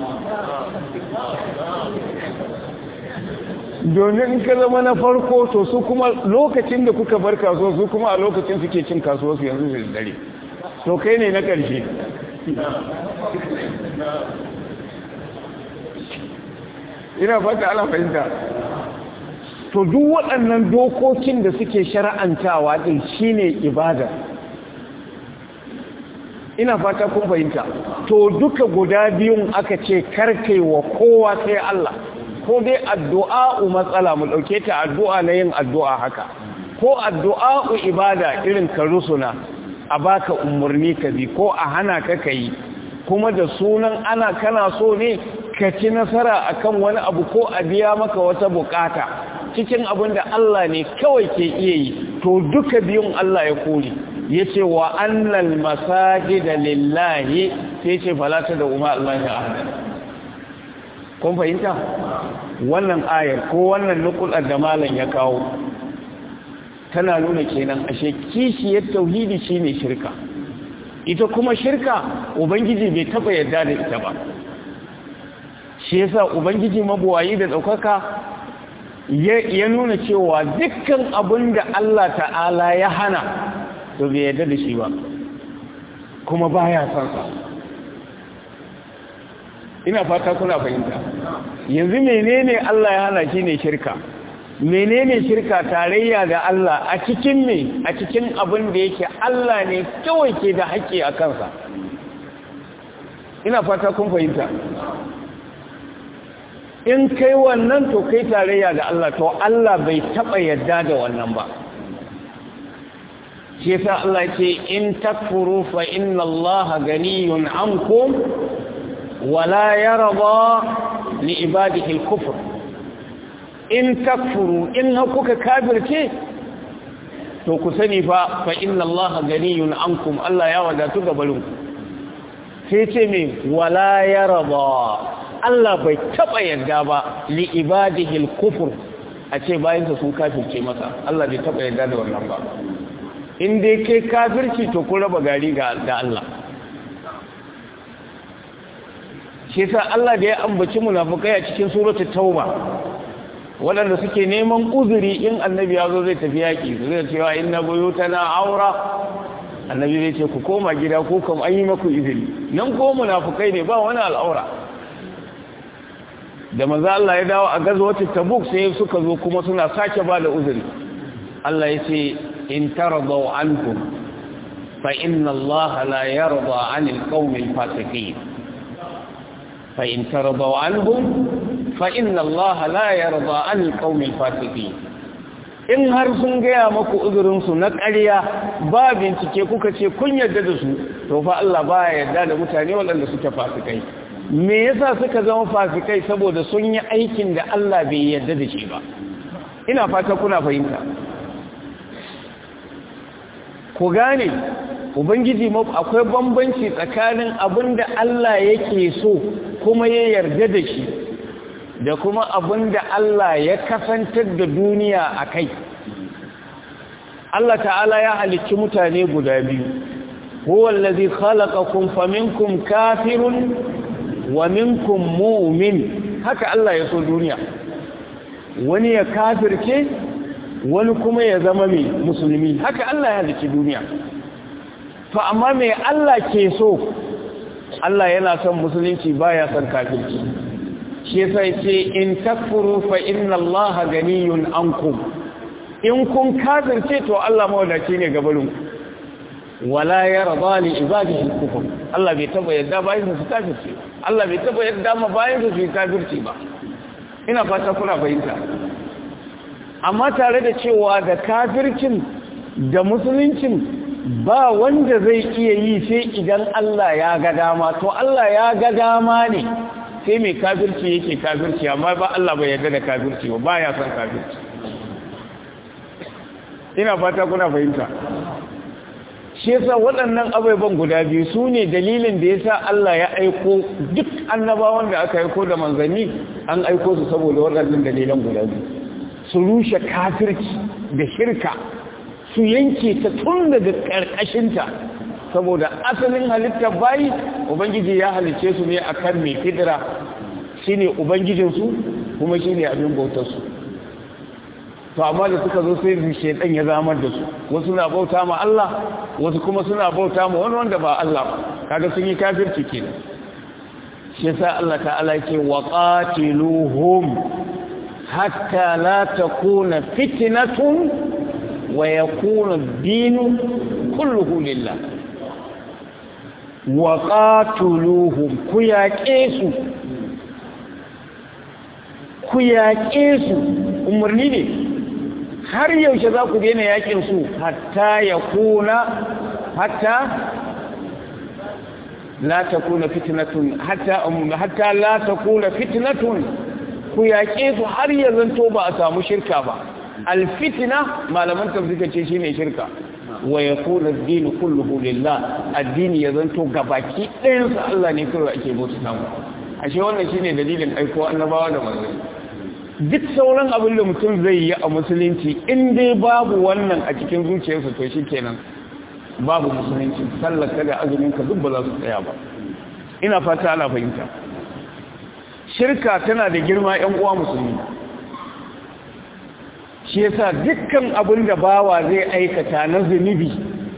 domin in ka zama na farko to su kuma lokacin da kuka bar kasuwa su kuma a lokacin suke cin kasuwa su yanzu da dare to kai ne na ƙarshe ina fata ala fahimta to duk waɗannan dokokin da suke shara'antawa ɗin shine ibada ina fata kun fahimta to duka guda biyun aka ce karkai wa kowa sai Allah ko dai addu'a matsala mu ɗauke ta addu'a na yin addu'a haka ko addu'a ibada irin ka rusuna a baka umarni ka bi ko a hana ka kai kuma da sunan ana kana so ne ka ci nasara akan wani abu ko a biya maka wata bukata cikin abin da Allah ne kawai ke iya yi to duka biyun Allah ya kori ya ce wa annal masajida lillahi sai ce falata da umar Allah ya ahada kun fahimta wannan ayar ko wannan nukular da malam ya kawo tana nuna kenan ashe kishiyar tauhidi shine shirka ita kuma shirka ubangiji bai taba yarda da ita ba shi yasa ubangiji mabuwayi da daukaka ya nuna cewa dukkan abin da Allah ta'ala ya hana to bai yarda da shi ba kuma baya son sa ina fata kuna fahimta yanzu menene Allah ya hana shi ne shirka menene shirka tarayya da Allah a cikin me a cikin abin da yake Allah ne kawai ke da haƙƙi a kansa ina fata kun fahimta in kai wannan to kai tarayya da Allah to Allah bai taɓa yadda da wannan ba shi yasa Allah ce in takfuru fa inna Allah ganiyun ankum wala yarda li ibadihi al-kufr in takfuru in kuka kafirce to ku sani fa fa inna Allah ganiyun ankum Allah ya wadatu gabarin sai ce me wala yarda Allah bai taba yarda ba li ibadihi al-kufr a ce bayansa sun kafirce masa Allah bai taɓa yarda da wannan ba in dai kai kafirci to kun raba gari ga Allah shi sa Allah da ya ambaci munafukai a cikin suratul tauba waɗanda suke neman uzuri in annabi ya zo zai tafi yaƙi zai cewa inna buyutana aura annabi zai ce ku koma gida ko kam an yi maku izini nan ko munafukai ne ba wani al'aura da maza Allah ya dawo a gazawata tabuk sai suka zo kuma suna sake ba da uzuri Allah ya ce in taradaw ankum fa inna Allah la yarda 'anil qawmil fasiqin fa in taradaw anhum fa inna Allah la yarda 'anil qawmil fasiqin in har sun gaya maku uzurinsu na ƙarya ba bincike kuka ce kun yarda da su to fa Allah ba ya yarda da mutane waɗanda suke fasikai me yasa suka zama fasikai saboda sun yi aikin da Allah bai yarda da shi ba ina fata kuna fahimta ku gane ubangiji akwai bambanci tsakanin abin da Allah yake so kuma ya yarda da shi da kuma abin da Allah ya kasantar da duniya a kai Allah ta'ala ya halicci mutane guda biyu huwa allazi khalaqakum faminkum kafirun wa minkum mu'min haka Allah ya so duniya wani ya kafirce wani kuma ya zama mai musulmi haka Allah ya halicci duniya to amma me Allah ke so Allah yana son musulunci baya son kafirci shi yasa yace in takfuru fa inna Allah ganiyun ankum in kun kafirce to Allah mawadaci ne gabarin wala yarda li ibadihi kufur Allah bai taba yadda bayin su kafirce Allah bai taba yadda ma bayin su kafirce ba ina fata kuna fahimta amma tare da cewa da kafircin da musuluncin ba wanda zai iya yi sai idan Allah ya ga dama to Allah ya ga dama ne sai mai kafirci yake kafirci amma ba Allah bai yarda da kafirci ba ba ya san kafirci ina fata kuna fahimta shi yasa waɗannan abubuwan guda biyu su ne dalilin da yasa Allah ya aiko duk annabawan da aka aiko da manzanni an aiko su saboda waɗannan dalilan guda biyu su rushe kafirci da shirka su yanke ta tun daga ƙarƙashinta saboda asalin halittar bayi ubangiji ya halice su ne a kan mai fidira shi ne ubangijinsu kuma shi ne abin bautarsu to amma da suka zo sai shaidan ya zamar da su wasu na bauta ma Allah wasu kuma suna bauta ma wani wanda ba Allah ba kaga sun yi kafirci kenan shi yasa Allah ta'ala yake wa qatiluhum hatta la takuna fitnatun wa yakuna ad-din kulluhu lillah wa qatuluhum ku yaƙe su ku yaƙe su umarni ne har yaushe za ku daina yaƙin su hatta ya kuna hatta la ta kuna fitnatun hatta hatta la ta kuna fitnatun ku yaƙe su har ya zanto ba a samu shirka ba alfitina malaman tafsika ce shine shirka wa yakuna ad-din kulluhu lillah addini ya zanto gabaki ɗayan sa Allah ne kawai ake bauta samu ashe wannan shine dalilin aiko annabawa da manzanni duk sauran abin da mutum zai yi a musulunci in dai babu wannan a cikin zuciyarsa to shikenan babu musulunci sallaka da azumin ka duk ba za su tsaya ba ina fata ana fahimta shirka tana da girma ƴan uwa musulmi shi yasa dukkan abin da bawa zai aikata na zunubi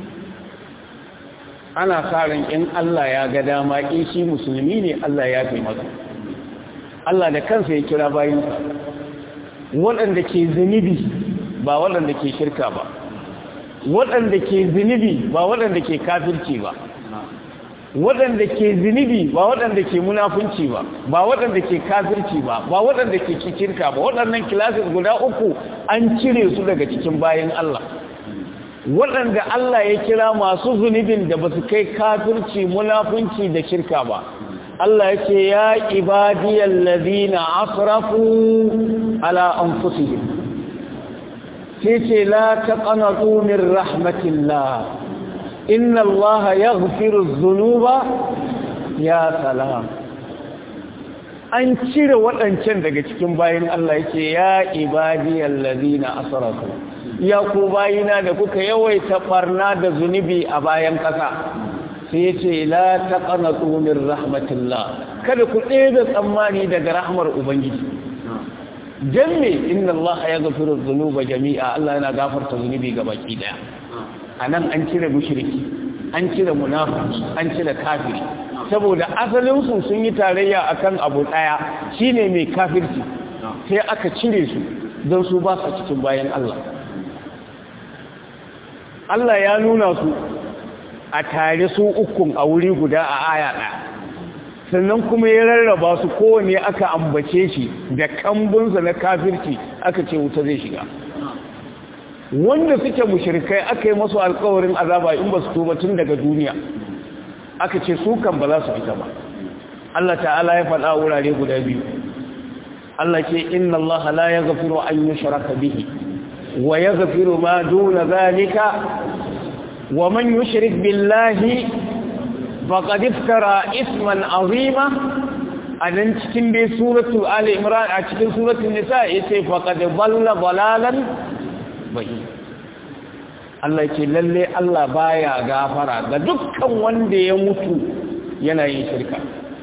ana sa ran in Allah ya ga dama in shi musulmi ne Allah ya fi masa Allah da kansa ya kira bayinsa waɗanda ke zunubi ba waɗanda ke shirka ba waɗanda ke zunubi ba waɗanda ke kafirci ba waɗanda ke zunubi ba waɗanda ke munafunci ba ba waɗanda ke kafirci ba ba waɗanda ke shirka ba waɗannan kilasis guda uku an cire su daga cikin bayan Allah waɗanda Allah ya kira masu zunubin da ba su kai kafirci munafunci da shirka ba Allah ya ce ya ibadiyar ladina asrafu ala anfusihim sai ce la taqanatu min rahmatillah inna Allah yaghfiru dhunuba ya salam an cire waɗancan daga cikin bayan Allah yake ya ibadiyal ladina asrafu ya ku bayina da kuka yawaita barna da zunubi a bayan ƙasa sai yace la taqnatu min rahmatillah kada ku ɗebe tsammani daga rahmar ubangiji dan me inna Allah yaghfiru dhunuba jami'a Allah yana gafarta zunubi ga baki daya anan an cire mushriki an cire munafiki an cire kafiri saboda asalin su sun yi tarayya akan abu daya shine mai kafirci sai aka cire su don su ba su cikin bayan Allah Allah ya nuna su a tare su ukun a wuri guda a aya ɗaya sannan kuma ya rarraba su kowane aka ambace shi da kambunsa na kafirci aka ce wuta zai shiga wanda suke mushrikai aka yi masu alkawarin azaba in ba su tuba tun daga duniya aka ce su kan ba za su fita ba Allah ta'ala ya faɗa wurare guda biyu Allah ce inna Allah la yaghfiru an yushraka bihi wa yaghfiru ma duna zalika wa man yushrik billahi faqad iftara isman azima anan cikin dai suratu ali imran a cikin suratul nisa yace faqad dalla dalalan bayi Allah ce lalle Allah baya gafara ga dukkan wanda ya mutu yana yin shirka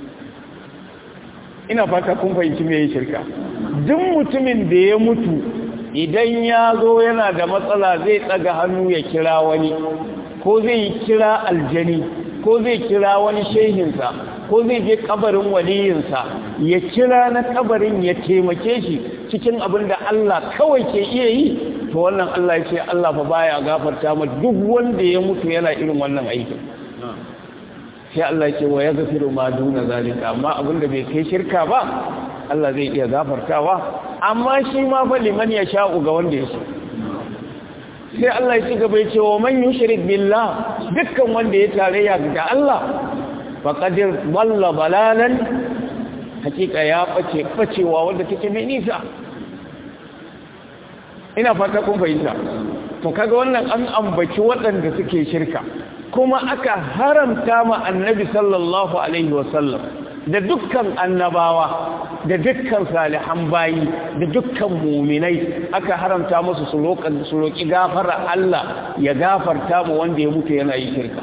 ina fata kun fahimci me yin shirka duk mutumin da ya mutu idan ya zo yana da matsala zai tsaga hannu ya kira wani ko zai kira aljani ko zai kira wani shehinsa ko zai je kabarin waliyinsa ya kira na kabarin ya taimake shi cikin abin da Allah kawai ke iya yi to wannan Allah ya ce Allah fa baya gafarta ma duk wanda ya mutu yana irin wannan aikin sai Allah ya ce wa yaghfiru ma duna zalika amma abin da bai kai shirka ba Allah zai iya gafartawa amma shi ma fa liman ya sha'u ga wanda ya so sai Allah ya ci gaba ya ce wa man yushrik billah dukkan wanda ya tarayya ga Allah faqadir walla balalan hakika ya bace bacewa wanda take mai nisa ina fata kun fahimta to kaga wannan an ambaci waɗanda suke shirka kuma aka haramta ma annabi sallallahu alaihi wasallam da dukkan annabawa da dukkan salihan bayi da dukkan muminai aka haramta musu su roƙi gafara Allah ya gafarta mu wanda ya mutu yana yi shirka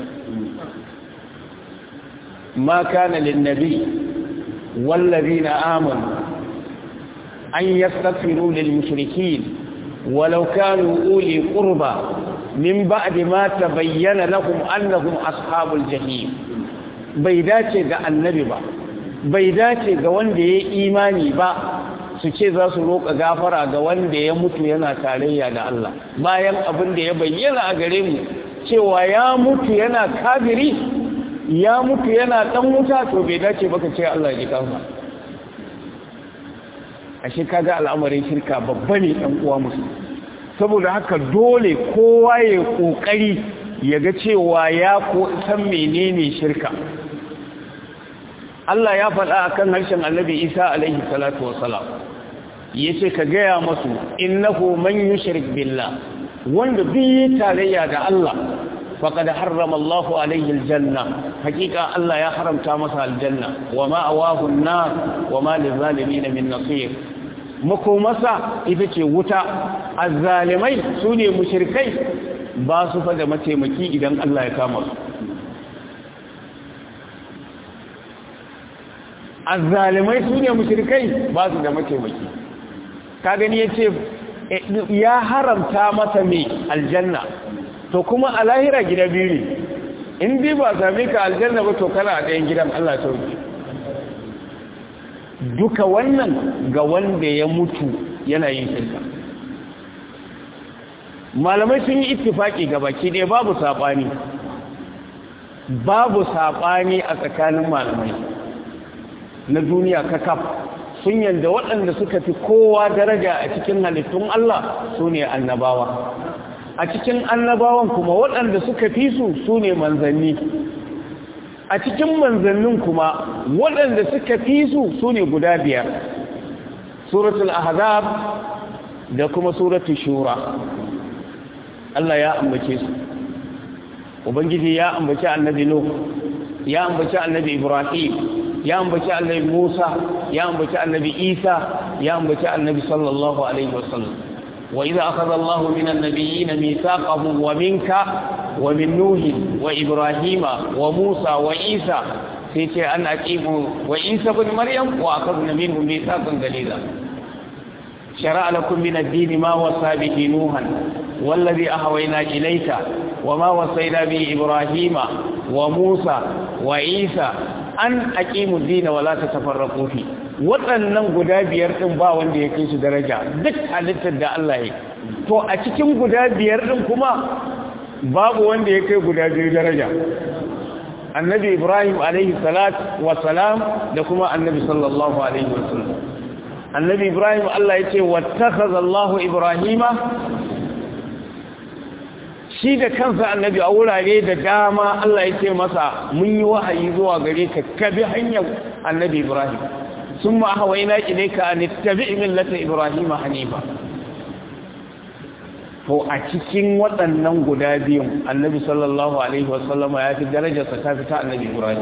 ma kana lin nabi wallazina amanu an yastaghfiru lil mushrikeen walau kanu uli qurba min ba'di ma tabayyana lahum annahum ashabul jahim bai dace ga annabi ba bai dace ga wanda ya imani ba su ce za su roƙa gafara ga wanda ya mutu yana tarayya da Allah bayan abin da ya bayyana a gare mu cewa ya mutu yana kafiri ya mutu yana dan wuta to bai dace baka ce Allah ya ji kansa ashe kaga al'amarin shirka babba ne dan uwa musu saboda haka dole kowa ya kokari ya ga cewa ya ko san menene shirka Allah ya faɗa a kan harshen annabi Isa alaihi salatu wasalam ya ce ka gaya masu innahu man yushrik billah wanda biyi tarayya da Allah faqad harrama Allahu alaihi aljanna hakika Allah ya haramta masa aljanna wa ma'awahu an-nar wa ma lizalimin min nasir makomasa ita ce wuta azzalimai sune mushrikai ba su fa da mataimaki idan Allah ya kama su azzalimai su ne mushrikai ba su da mataimaki ka gani yace ya haramta masa mai aljanna to kuma a lahira gida biyu ne in bi ba same ka aljanna ba to kana a ɗayan gidan Allah sauki duka wannan ga wanda ya mutu yana yin shirka malamai sun yi ittifaki ga baki ɗaya babu saɓani babu saɓani a tsakanin malamai na duniya kakaf sun yanda waɗanda suka fi kowa daraja a cikin halittun Allah su ne annabawa a cikin annabawan kuma waɗanda suka fi su su ne manzanni a cikin manzannin kuma waɗanda suka fi su su ne guda biyar suratul ahzab da kuma suratul shura Allah ya ambace su ubangiji ya ambace annabi nuh ya ambace annabi ibrahim ya ambaci annabi Musa ya ambaci annabi isa ya ambaci annabi sallallahu alaihi wasallam wa idza akhadha Allah min an-nabiyyin mithaqahum wa minka wa min nuh wa ibrahima wa musa wa isa sai ce an aqimu wa isa ibn maryam wa akhadna minhum mithaqan ghaliza شرع لكم من الدين ما وصى به نوحا والذي أهوينا إليك وما وصينا به إبراهيم وموسى وعيسى أن أقيموا الدين ولا تتفرقوا فيه waɗannan guda biyar ɗin ba wanda ya kai su daraja duk halittar da Allah ya to a cikin guda biyar ɗin kuma babu wanda ya kai guda biyu daraja annabi ibrahim alaihi salat wa salam da kuma annabi sallallahu alaihi wasallam annabi ibrahim Allah ya ce wattakaza Allah ibrahima shi da kansa annabi a wurare da dama Allah ya ce masa mun yi wahayi zuwa gare ka kabi hanyar annabi ibrahim sun ma hawaina ilaika an tabi millata ibrahim hanifa to a cikin waɗannan guda biyun annabi sallallahu alaihi wasallama ya fi darajarsa ta fita annabi ibrahim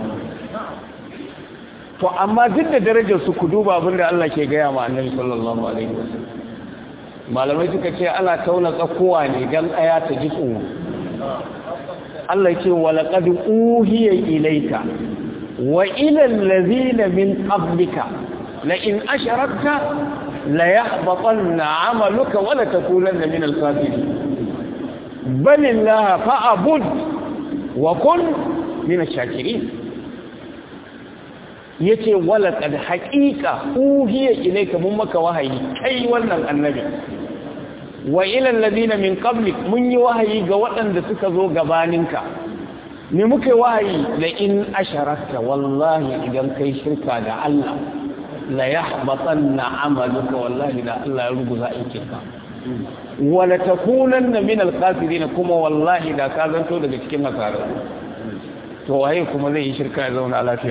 to amma duk da darajar su ku duba abin da Allah ke gaya ma annabi sallallahu alaihi wasallam malamai suka ce ana tauna tsakowa ne dan aya ta ji tsoro Allah ce wa laqad uhiya ilayka wa ila allazina min qablika la in asharakta la yahbatanna 'amaluka wa la takunanna min al-kafirin bal illaha fa'bud wa kun min ash-shakirin yace wala kad haqiqa uhiya ilayka mun maka wahayi kai wannan annabi wa ila alladhina min qablik mun yi wahayi ga waɗanda suka zo gabaninka me muke wahayi la in asharakta wallahi idan kai shirka da Allah la yahbatanna amaluka wallahi da Allah ya ruguza aikinka wala takunanna min alqasirin kuma wallahi da ka zanto daga cikin hasarar to waye kuma zai yi shirka ya zauna lafiya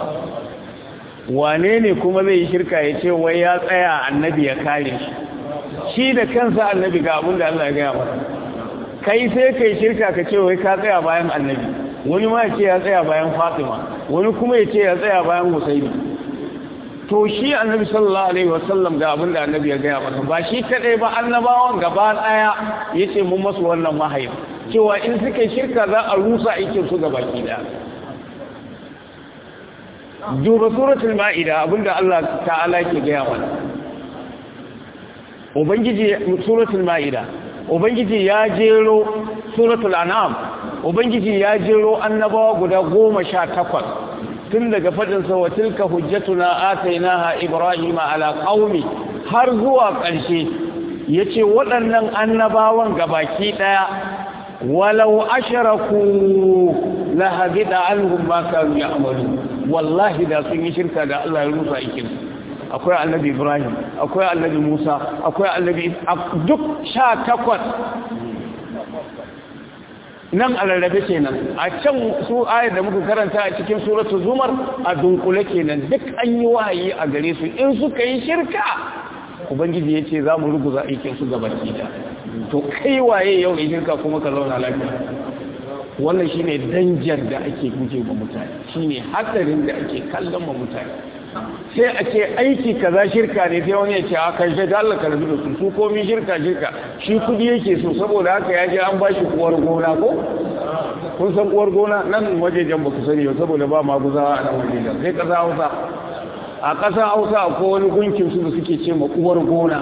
wane ne kuma zai yi shirka ya ce wai ya tsaya annabi ya kare shi shi da kansa annabi ga abin da Allah ya gaya masa kai sai kai shirka ka ce wai ka tsaya bayan annabi wani ma ya ce ya tsaya bayan fatima wani kuma ya ce ya tsaya bayan husaini to shi annabi sallallahu alaihi wasallam ga abin da annabi ya gaya masa ba shi kadai ba annabawan gaba daya yace mun masu wannan wahayi cewa in suka shirka za a rusa aikin su gaba ki daya duba suratul ma'ida abinda Allah ta'ala ke gaya mana ubangiji suratul ma'ida ubangiji ya jero suratul an'am ubangiji ya jero annabawa guda goma sha takwas tun daga fadin sa wa tilka hujjatuna atainaha ibrahima ala qaumi har zuwa ƙarshe yace waɗannan annabawan gabaki daya walau asharaku la habida anhum ma kanu ya'malun wallahi da sun yi shirka da Allah ya rusa aikin akwai annabi Ibrahim akwai annabi Musa akwai annabi duk sha takwas nan a rarrabe kenan a can su ayar da muka karanta a cikin suratul zumar a dunkule kenan duk an yi wahayi a gare su in suka yi shirka ubangiji ya ce za mu ruguza aikin su gabaki da to kai waye yau yi shirka kuma ka zauna lafiya wannan shine danjar da ake guje wa mutane shine hatsarin da ake kallon wa mutane sai a ce aiki kaza shirka ne sai wani ya ce a kan shi da Allah karbi da su su komi shirka shirka shi kudi yake so saboda haka ya je an ba shi uwar gona ko kun san uwar gona nan wajejen ba ku sani ba saboda ba maguzawa a nan wajejen sai kasa hausa a ƙasa hausa akwai wani gunkin su da suke ce ma uwar gona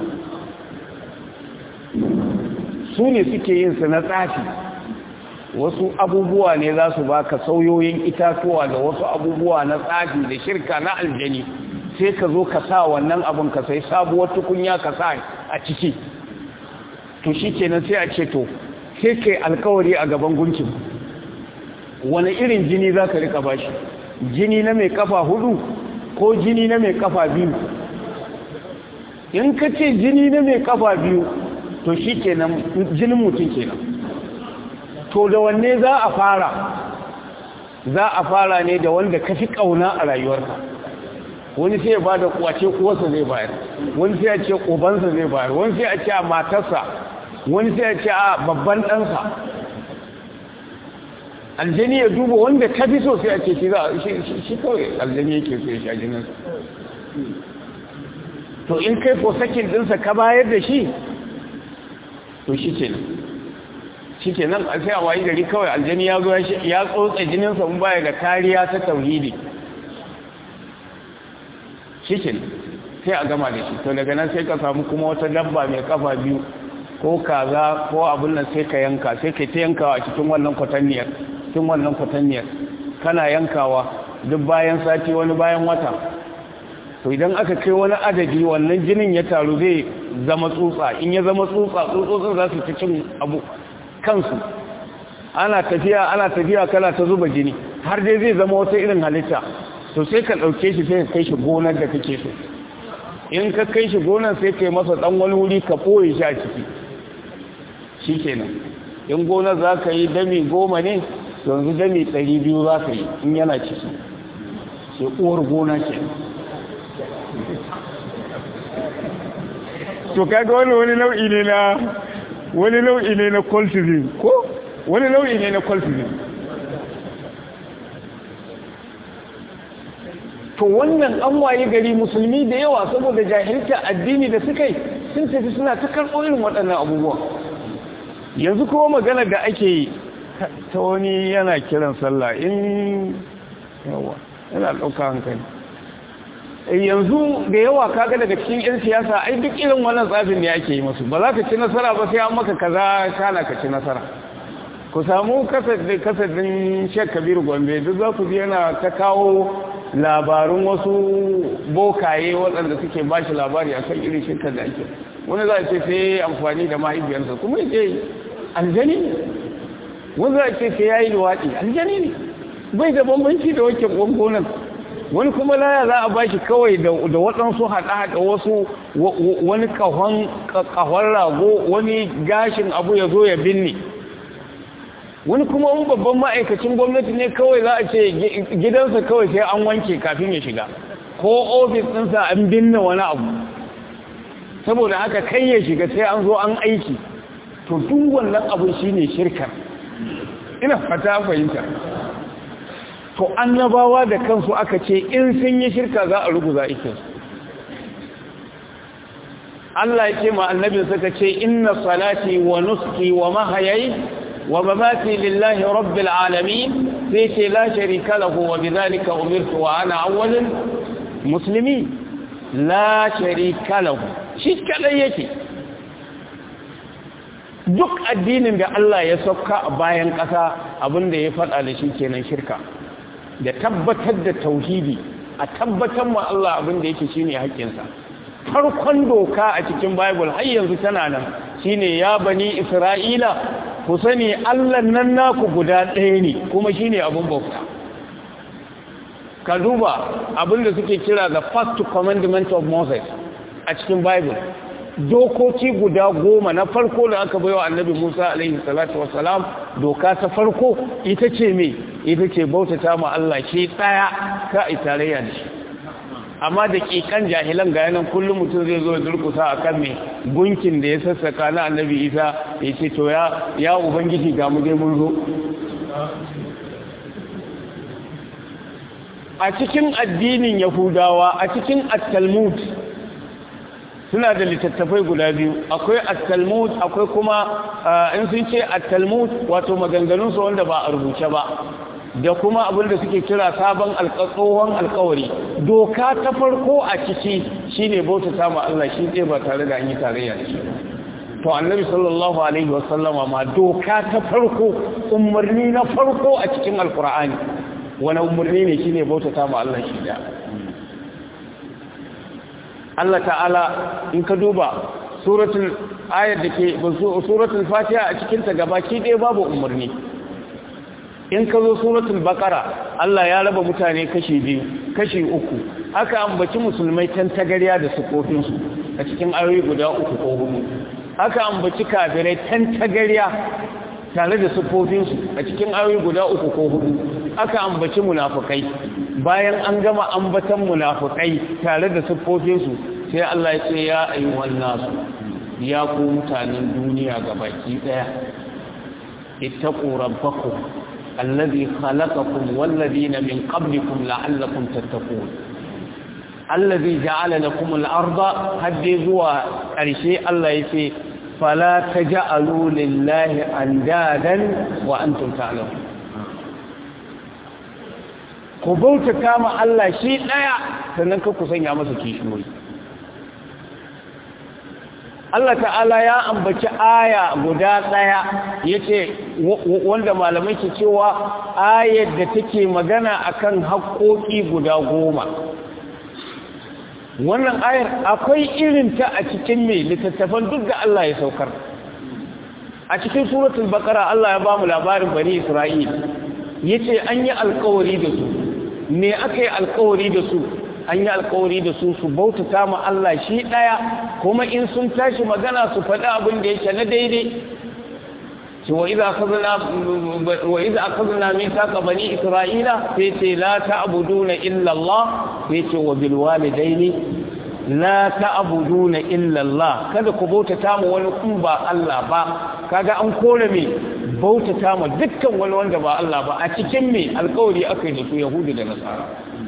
su ne suke yin su na tsafi wasu abubuwa ne za su baka sauyoyin itatuwa da wasu abubuwa na tsafi da shirka na aljani sai ka zo ka sa wannan abin ka sai sabuwar tukunya ka sa a ciki to shi kenan sai a ce to sai kai alkawari a gaban gunkin wani irin jini za ka rika bashi jini na mai kafa hudu ko jini na mai kafa biyu in ka ce jini na mai kafa biyu to shi kenan jinin mutum kenan to da wanne za a fara za a fara ne da wanda ka fi ƙauna a rayuwarka wani sai ya ba da kwace kuwarsa zai bayar wani sai ya ce ƙubansa zai bayar wani sai ya ce a matarsa wani sai ya ce a babban ɗansa aljani ya duba wanda ka fi so sai a ce shi za shi kawai aljani yake so ya sha jininsa to in kai ko sakin dinsa ka bayar da shi to shi ke nan shi ke nan sai a wayi gari kawai aljani ya zo ya tsotsa jininsa mun baya da kariya ta tauhidi shi ke nan sai a gama da shi to daga nan sai ka samu kuma wata dabba mai kafa biyu ko kaza ko abin nan sai ka yanka sai ka ta yankawa a cikin wannan kwatanniyar cikin wannan kwatanniyar kana yankawa duk bayan sati wani bayan wata to idan aka kai wani adadi wannan jinin ya taru zai zama tsutsa in ya zama tsutsa tsutsotsin za su ci cin abu kansu ana tafiya ana tafiya kana ta zuba jini har dai zai zama wata irin halitta to sai ka ɗauke shi sai ka kai shi gonar da kake so in ka kai shi gonar sai ka yi masa ɗan wani wuri ka ɓoye shi a ciki shi kenan in gonar za ka yi dami goma ne yanzu dami ɗari biyu za ka yi in yana ciki sai uwar gona ke to kaga wani wani nau'i ne na wani nau'i ne na cultism ko wani nau'i ne na cultism to wannan an waye gari musulmi da yawa saboda jahilta addini da suka yi sun tafi suna ta karɓo irin waɗannan abubuwa yanzu kuma magana da ake yi ta wani yana kiran sallah in yawa yana ɗauka hankali yanzu da yawa kaga daga cikin 'yan siyasa ai duk irin wannan tsafin ne ake yi masu ba za ka ci nasara ba sai an maka kaza kana ka ci nasara ku samu kasadin shek kabiru gombe duk za ku ji yana ta kawo labarun wasu bokaye waɗanda suke ba shi labari a kan irin shirkar da ake wani za a ce sai amfani da mahaifiyarsa kuma ya ce aljani ne wani za a ce sai ya yi luwaɗi aljani ne bai da bambanci da wakil gwangwonan wani kuma laya za a ba shi kawai da waɗansu haɗa-haɗa wasu wani ƙahon rago wani gashin abu ya zo ya binne wani kuma wani babban ma'aikacin gwamnati ne kawai za a ce gidansa kawai sai an wanke kafin ya shiga ko ofis ɗinsa an binne wani abu saboda haka kai ya shiga sai an zo an aiki to duk wannan abin shine shirka ina fata fahimta to annabawa da kansu aka ce in sun yi shirka za a ruguza ikin Allah ya ce ma annabin suka ce inna salati wa nuski wa mahayayi wa mamati lillahi rabbil alamin sai ce la sharika lahu wa bidhalika umirtu wa ana awwalul muslimin la sharika lahu shi kadai yake duk addinin da Allah ya sauka a bayan ƙasa abinda ya faɗa da shi kenan shirka da tabbatar da tauhidi a tabbatar ma Allah abinda yake shine haƙƙinsa farkon doka a cikin bible har yanzu tana nan shine ya bani isra'ila ku sani Allah nan naku guda ɗaya ne kuma shine abin bauta ka duba abinda suke kira the first commandment of Moses a cikin bible dokoki guda goma na farko da aka baiwa annabi Musa alaihi salatu wassalam doka ta farko ita ce me ita ce bautata ma Allah shi tsaya ka a tarayya da shi amma da kikan jahilan ga yanan kullum mutum zai zo durkusa akan me gunkin da ya sassaka na annabi Isa ya ce to ya ya ubangiji ga mu dai mun zo a cikin addinin yahudawa a cikin at-talmud suna da littattafai guda biyu akwai at-talmud akwai kuma in sun ce at-talmud wato maganganun su wanda ba a rubuce ba da kuma abin da suke kira sabon alƙatsohon alƙawari doka ta farko a ciki shine bauta ta ma Allah shi ɗaya ba tare da an yi tarayya da shi to annabi sallallahu alaihi wasallama ma doka ta farko umarni na farko a cikin alƙur'ani wani umarni ne shine bauta ta ma Allah shi da Allah ta'ala in ka duba suratul ayat da ke suratul fatiha a cikin ta gabaki ɗaya babu umarni in ka zo suratul baqara Allah ya raba mutane kashi biyu kashi uku aka ambaci musulmai tan tagariya da sukofin su a cikin ayoyi guda uku ko hudu aka ambaci kafirai tan tagariya tare da sukofin su a cikin ayoyi guda uku ko hudu aka ambaci munafikai bayan an gama ambatan munafikai tare da sukofin su sai Allah ya ce ya ayyuhan nasu ya ku mutanen duniya gabaki daya ittaqu rabbakum allazi khalaqakum walladhina min qablikum la'allakum tattaqun allazi ja'ala lakum al-arda haddi zuwa ƙarshe Allah yace fala taj'alu lillahi andadan wa antum ta'lamun ku bauta kama Allah shi daya sannan ka ku sanya masa kishiyoyi Allah ta'ala ya ambaci aya guda ɗaya ya ce wanda malamai ke cewa ayar da take magana akan haƙoƙi guda goma wannan ayar akwai irinta a cikin mai littattafan duk da Allah ya saukar a cikin suratul baqara Allah ya ba mu labarin bani Isra'il yace an yi alƙawari da su me aka yi alƙawari da su an yi alkawari da su su bautata ma Allah shi ɗaya kuma in sun tashi magana su faɗi abin da yake na daidai ce wa iza akhadna mithaqa bani isra'ila sai ce la ta'buduna illa Allah sai ce wa bil walidaini la ta'buduna illa Allah kada ku bautata ma wani kun ba Allah ba kaga an kore me bautata ma dukkan wani wanda ba Allah ba a cikin me alkawari aka yi da su yahudu da nasara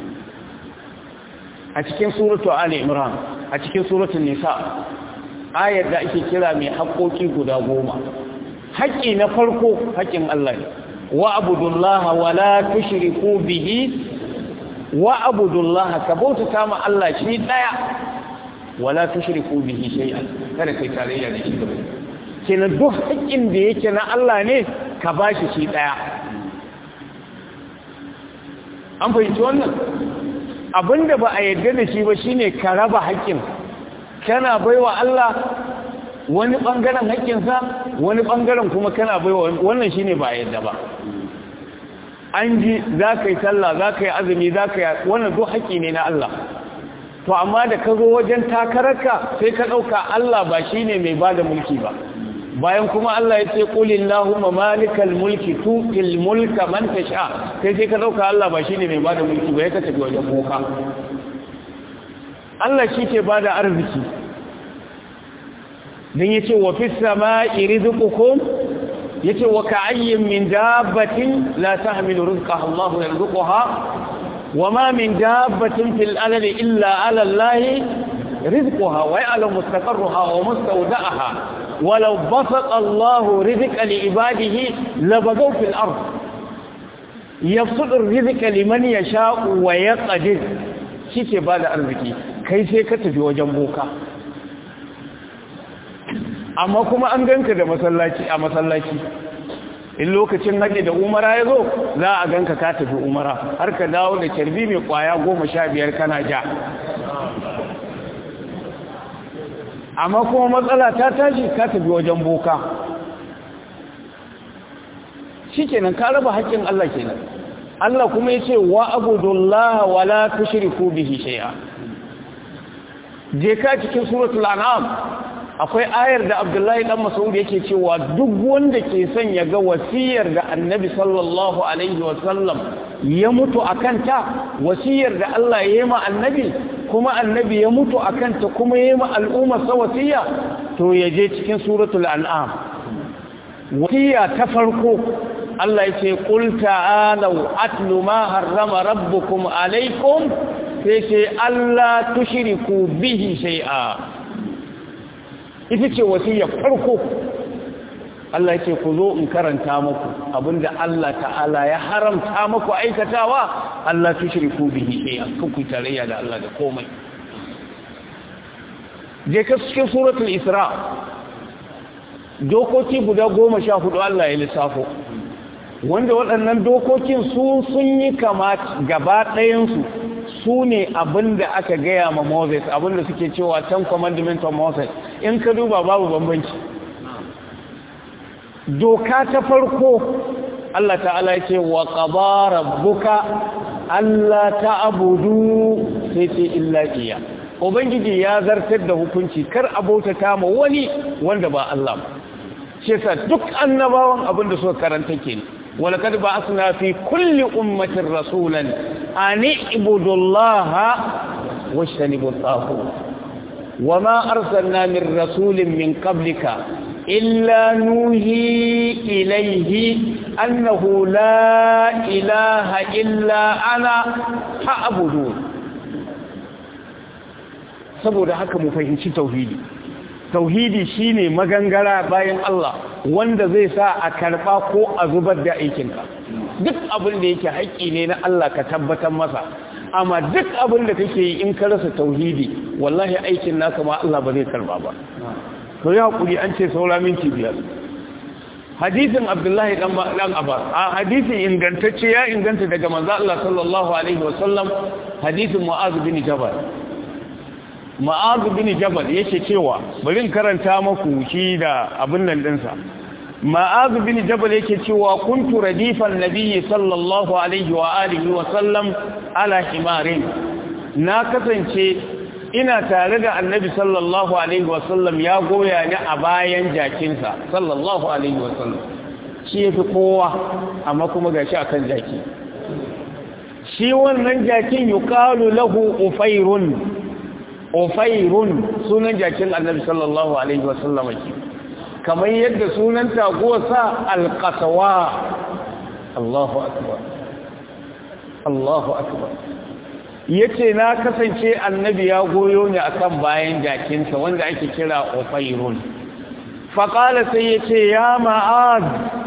a cikin suratu Ali Imran a cikin suratul Nisa ayar da ake kira mai haƙoƙi guda goma haƙƙi na farko haƙƙin Allah ne wa abudullaha wa la tushriku bihi wa abudullaha ka bautata ma Allah shi daya wa la tushriku bihi shay'an kada kai tarayya da shi gaba kenan duk haƙƙin da yake na Allah ne ka bashi shi daya an fahimci wannan abinda ba a yarda da shi ba shine ka raba haƙƙin kana baiwa Allah wani bangaren haƙƙinsa wani bangaren kuma kana baiwa wannan shine ba a yarda ba an ji za ka yi sallah za ka yi azumi za ka yi wannan duk haƙƙi ne na Allah to amma da ka zo wajen takararka sai ka ɗauka Allah ba shine mai ba da mulki ba bayan kuma Allah ya ce qulillahumma malikal mulki tu'til mulka man tasha sai sai ka dauka Allah ba shine mai bada mulki ba ya kace wajen boka Allah shi ke bada arziki dan yace wa fis samai rizqukum yace wa ka'ayyin min dabbatin la tahmilu rizqaha Allah yarzuquha wama min dabbatin fil ardi illa 'ala Allah rizquha wa ya'lamu mustaqarraha wa mustawda'aha ولو بسط الله رزق لعباده لبغوا في الأرض يبسط الرزق لمن يشاء ويقدر شيء بعد arziki kai sai ka tafi wajen boka amma kuma an ganka da masallaci a masallaci in lokacin haɗe da umara ya zo za a ganka ka tafi umara har ka dawo da carbi mai kwaya goma sha biyar kana ja amma kuma matsala ta tashi ka tafi wajen boka shi kenan ka raba haƙƙin Allah kenan Allah kuma ya ce wa abudullah wa la tushriku bihi shay'a je ka cikin suratul an'am akwai ayar da Abdullahi dan Mas'ud yake cewa duk wanda ke son ya ga wasiyar da Annabi sallallahu alaihi wa sallam ya mutu akan ta wasiyar da Allah ya yi ma Annabi kuma annabi ya mutu a kanta kuma ya yi ma al'ummar sa wasiya to ya je cikin suratul an'am wasiya ta farko Allah ya ce qul ta'alu atlu ma harrama rabbukum alaykum sai ce Allah tushriku bihi shay'a ita ce wasiya farko Allah ya ce ku zo in karanta muku abinda Allah ta'ala ya haramta muku aikatawa Allah tushriku bihi shay'an ku tarayya da Allah da komai je ka cikin suratul isra dokoki guda goma sha hudu Allah ya lissafo wanda waɗannan dokokin su sun yi kama gaba ɗayansu su ne abinda aka gaya ma Moses abinda suke cewa ten commandment of Moses in ka duba babu bambanci doka ta farko Allah ta'ala ce wa qadara rabbuka alla ta'budu sai ce illa iya ubangiji ya zartar da hukunci kar abota ta ma wani wanda ba Allah ba shi yasa duk annabawan abin da suka karanta kenan walaqad ba'athna fi kulli ummatin rasulan an ibudu Allah washtanibu at-taghut wama arsalna min rasulin min qablika إلا نوهي إليه annahu la ilaha illa ana fa'budu saboda haka mu fahimci tauhidi tauhidi shine magangara bayan Allah wanda zai sa a karba ko a zubar da aikinka duk abin da yake haƙƙi ne na Allah ka tabbatar masa amma duk abin da kake yi in ka rasa tauhidi wallahi aikin naka ma Allah ba zai karba ba to ya hakuri an ce saura minti biyar hadisin Abdullahi dan dan Abbas a hadisin ingantacce ya inganta daga manzo Allah sallallahu alaihi wasallam hadisin Mu'adh bin Jabal Mu'adh bin Jabal yake cewa bari in karanta maku shi da abin nan dinsa Mu'adh bin Jabal yake cewa kuntu radifan nabiyyi sallallahu alaihi wa alihi wa sallam ala himarin na kasance ina tare da annabi sallallahu alaihi wasallam ya goya ni a bayan jakinsa sallallahu alaihi wasallam shi ya fi kowa amma kuma ga shi a kan jaki shi wannan jakin yi kalu lahu ufairun ufairun sunan jakin annabi sallallahu alaihi wasallam ke kamar yadda sunan taguwarsa alƙasawa Allahu akbar Allahu akbar yace na kasance annabi ya goyo ni akan bayan jakinsa wanda ake kira ufairun faqala sai yace ya ma'ad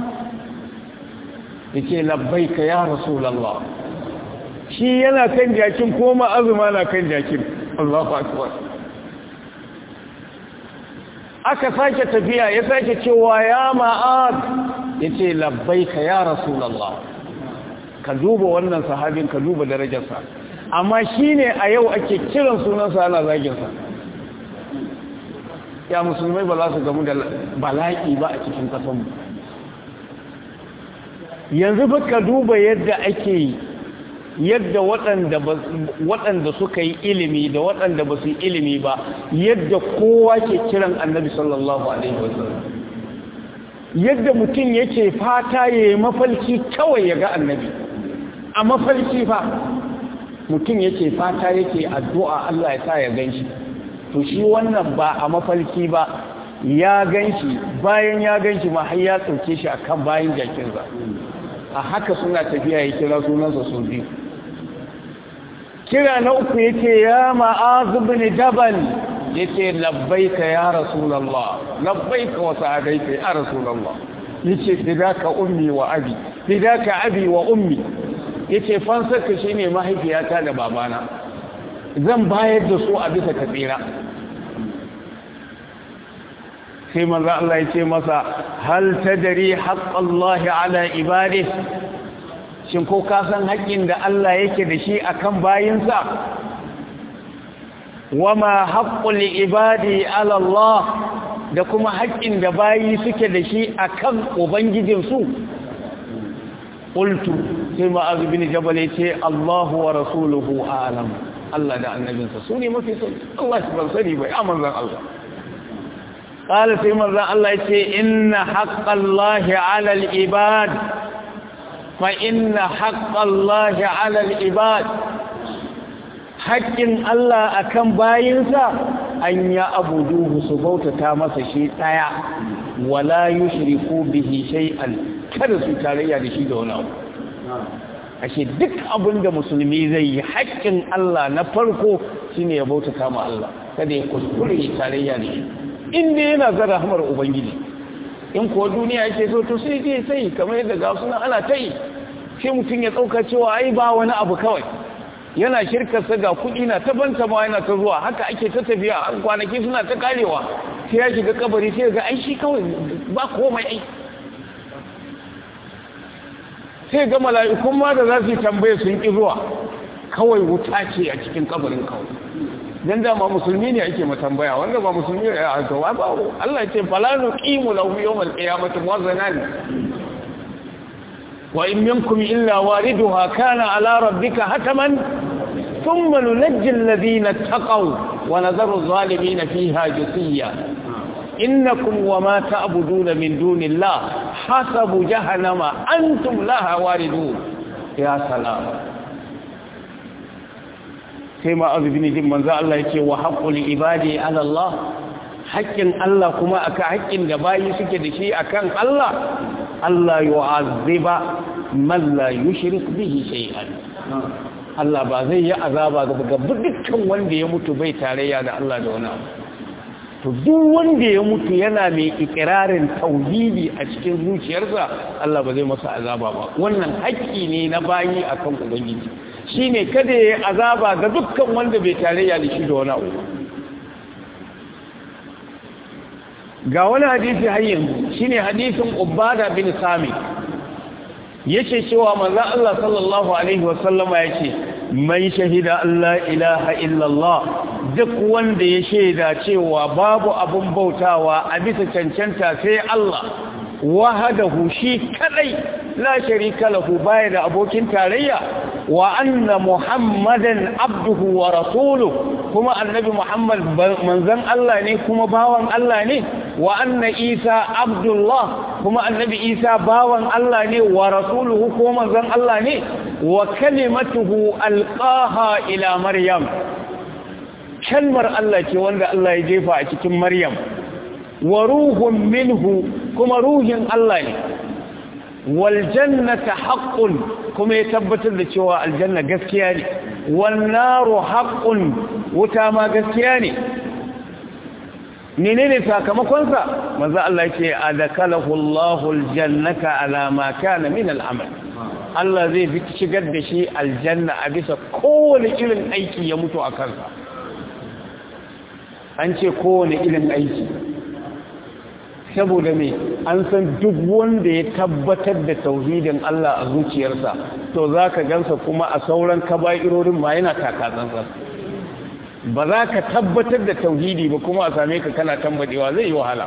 yace labbaika ya rasulullah shi yana kan jakin ko ma'azuma na kan jakin Allahu akbar aka sake tafiya ya sake cewa ya ma'ad yace labbaika ya rasulullah ka duba wannan sahabin ka duba darajarsa amma shi ne a yau ake kiran sunansa ana zaginsa ya musulmai ba za su gamu da bala'i ba a cikin kasanmu yanzu ba ka duba yadda ake yadda waɗanda suka yi ilimi da waɗanda ba su yi ilimi ba yadda kowa ke kiran annabi sallallahu alaihi wasallam yadda mutum yake fata ya yi mafalki kawai ya ga annabi a mafalki fa mutum yake fata yake addu'a Allah ya sa ya ganshi to shi wannan ba a mafalki ba ya ganshi bayan ya ganshi ma har ya tsauke shi akan bayan jakinsa a haka suna tafiya ya kira sunansa sau biyu kira na uku yake ya ma'azu bin jabal yace labbaika ya rasulullah labbaika wa sa'adaika ya rasulullah yace fidaka ummi wa abi fidaka abi wa ummi yace fansarka shine mahaifiyata da babana zan bayar da su a bisa tsira. sai manzo Allah ya ce masa hal tadri haqqallahi ala ibadihi shin ko ka san haƙƙin da Allah yake da shi akan bayinsa wama haqqul ibadi ala Allah da kuma haƙƙin da bayi suke da shi akan ubangijin su qultu sai ma'az bin jabal yace Allahu wa rasuluhu a'lam Allah da annabinsa su ne mafi sani Allah shi ban sani bai amanzan Allah قال في مرة الله يتي إن حق الله على العباد فإن حق الله على العباد حق الله أكم باينسا أن يأبدوه سبوت تامس شيء تايا ولا يشركوا به شيئا kada su tarayya da shi da wani abu ashe duk abin da musulmi zai yi haƙƙin Allah na farko shine ya bauta kama Allah kada ya kuskure tarayya da shi inda yana zara hamar ubangiji in kuwa duniya yake so to sai je sai kamar yadda ga suna ana ta yi sai mutum ya tsauka cewa ai ba wani abu kawai yana shirkarsa ga kuɗi na ta banta ma yana ta zuwa haka ake ta tafiya an kwanaki suna ta karewa sai ya shiga kabari sai ga ai shi kawai ba komai ai sai ga mala'ikun ma da za su yi tambaye sun ƙi zuwa kawai wuta ce a cikin kabarin kawai dan dama musulmi ne ake matambaya wanda ba musulmi ne a to ba Allah ya ce fala nuqimu lahu yawmal qiyamati wazanan wa in minkum illa wariduha kana ala rabbika hataman thumma nunajji alladhina taqaw wa nadharu adh-dhalimina fiha jithiya innakum wama ta'buduna min dunillah hasabu jahannama antum laha waridun ya salam sai ma azubini jin manzo Allah yake wa haqqul ibadi ala Allah haƙƙin Allah kuma aka haƙƙin da bayi suke da shi akan Allah Allah yu'azziba man la yushrik bihi shay'an Allah ba zai yi azaba ga dukkan wanda ya mutu bai tarayya da Allah da wani abu to duk wanda ya mutu yana mai ikirarin tauhidi a cikin zuciyarsa Allah ba zai masa azaba ba wannan haƙƙi ne na bayi akan ubangiji shine kada ya azaba ga dukkan wanda bai tarayya da shi da wani abu ga wani hadisi har yanzu shine hadisin Ubada bin Sami yace cewa manzo Allah sallallahu alaihi wasallama yace man shahida Allah ilaha illallah duk wanda ya shaida cewa babu abun bautawa a bisa cancanta sai Allah wahadahu shi kadai la sharika lahu baya da abokin tarayya wa anna muhammadan abduhu wa rasuluhu kuma annabi muhammad manzon Allah ne kuma bawan Allah ne wa anna isa abdullah kuma annabi isa bawan Allah ne wa rasuluhu kuma manzon Allah ne wa kalimatuhu alqaha ila maryam kalmar Allah ce wanda Allah ya jefa a cikin maryam wa ruhun minhu kuma ruhin Allah ne wal jannata haqqun kuma ya tabbatar da cewa aljanna gaskiya ne wan naru haqqun wuta ma gaskiya ne menene sakamakon sa manzo Allah yake adakalahu Allahu aljannata ala ma kana min al'amal Allah zai fi shigar da shi aljanna a bisa kowane irin aiki ya mutu a kansa an ce kowane irin aiki saboda me an san duk wanda ya tabbatar da tauhidin Allah a zuciyarsa to za ka gansa kuma a sauran kaba'irorin ma yana takatsantsa ba za ka tabbatar da tauhidi ba kuma a same ka kana tambadewa zai yi wahala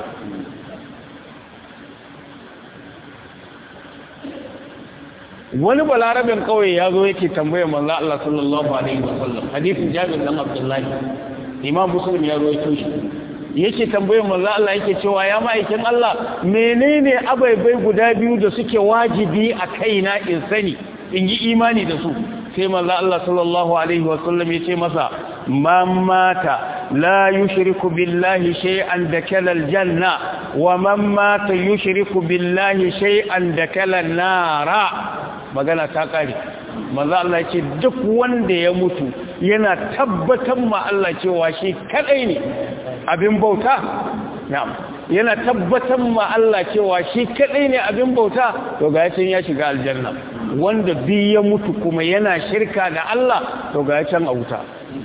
wani balarabin kawai ya zo yake tambayar manzo Allah sallallahu alaihi wasallam hadisin Jabir dan Abdullahi Imam Muslim ya rawaito shi yake tambayar manzo Allah yake cewa ya ma'aikin Allah menene abaibai guda biyu da suke wajibi a kaina in sani in yi imani da su sai manzo Allah sallallahu alaihi wasallam yace masa man mata la yushriku billahi shay'an dakala aljanna wa man mata yushriku billahi shay'an dakala nara magana ta kare manzo Allah yace duk wanda ya mutu yana tabbatar ma Allah cewa shi kadai ne abin bauta na'am yana tabbatar ma Allah cewa shi kadai ne abin bauta to ga yacin ya shiga aljanna wanda bi ya mutu kuma yana shirka da Allah to ga yacin a wuta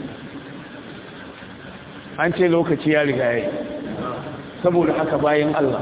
an ce lokaci ya riga yayi saboda haka bayan Allah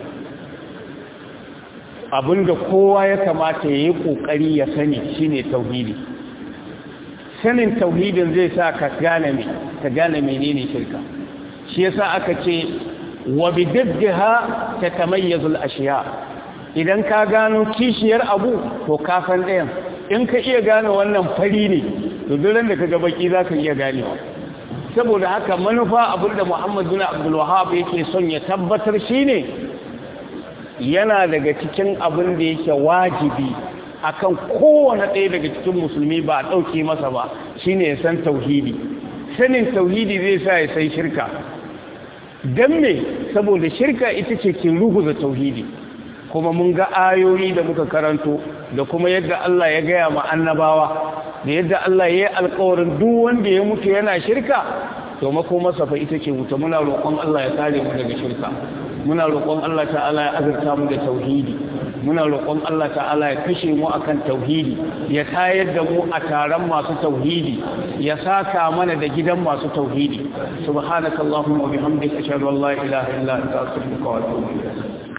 abinda kowa ya kamata ya yi kokari ya sani shine tauhidi sanin tauhidin zai sa ka gane me ka gane menene shirka shi yasa aka ce wa bididdiha tatamayyazu al-ashiya idan ka gano kishiyar abu to ka san ɗayan in ka iya gane wannan fari ne to duk da kaga baki zaka iya ganewa saboda haka manufa abinda Muhammad bin Abdul Wahhab yake son ya tabbatar shine yana daga cikin abin da yake wajibi akan kowane ɗaya daga cikin musulmi ba a ɗauke masa ba shine ya san tauhidi sanin tauhidi zai sa ya sai shirka don me saboda shirka ita ce ke ruguza tauhidi kuma mun ga ayoyi da muka karanto da kuma yadda Allah ya gaya ma annabawa da yadda Allah ya yi alkawarin duk wanda ya mutu yana shirka to mako masa fa ita ce wuta muna roƙon Allah ya kare mu daga shirka muna roƙon Allah ta'ala ya azurta mu da tauhidi muna roƙon Allah ta'ala ya kashe mu akan tauhidi ya tayar da mu a taron masu tauhidi ya saka mana da gidan masu tauhidi subhanakallahumma wa bihamdika ashhadu an la ilaha illa anta astaghfiruka wa atubu ilayk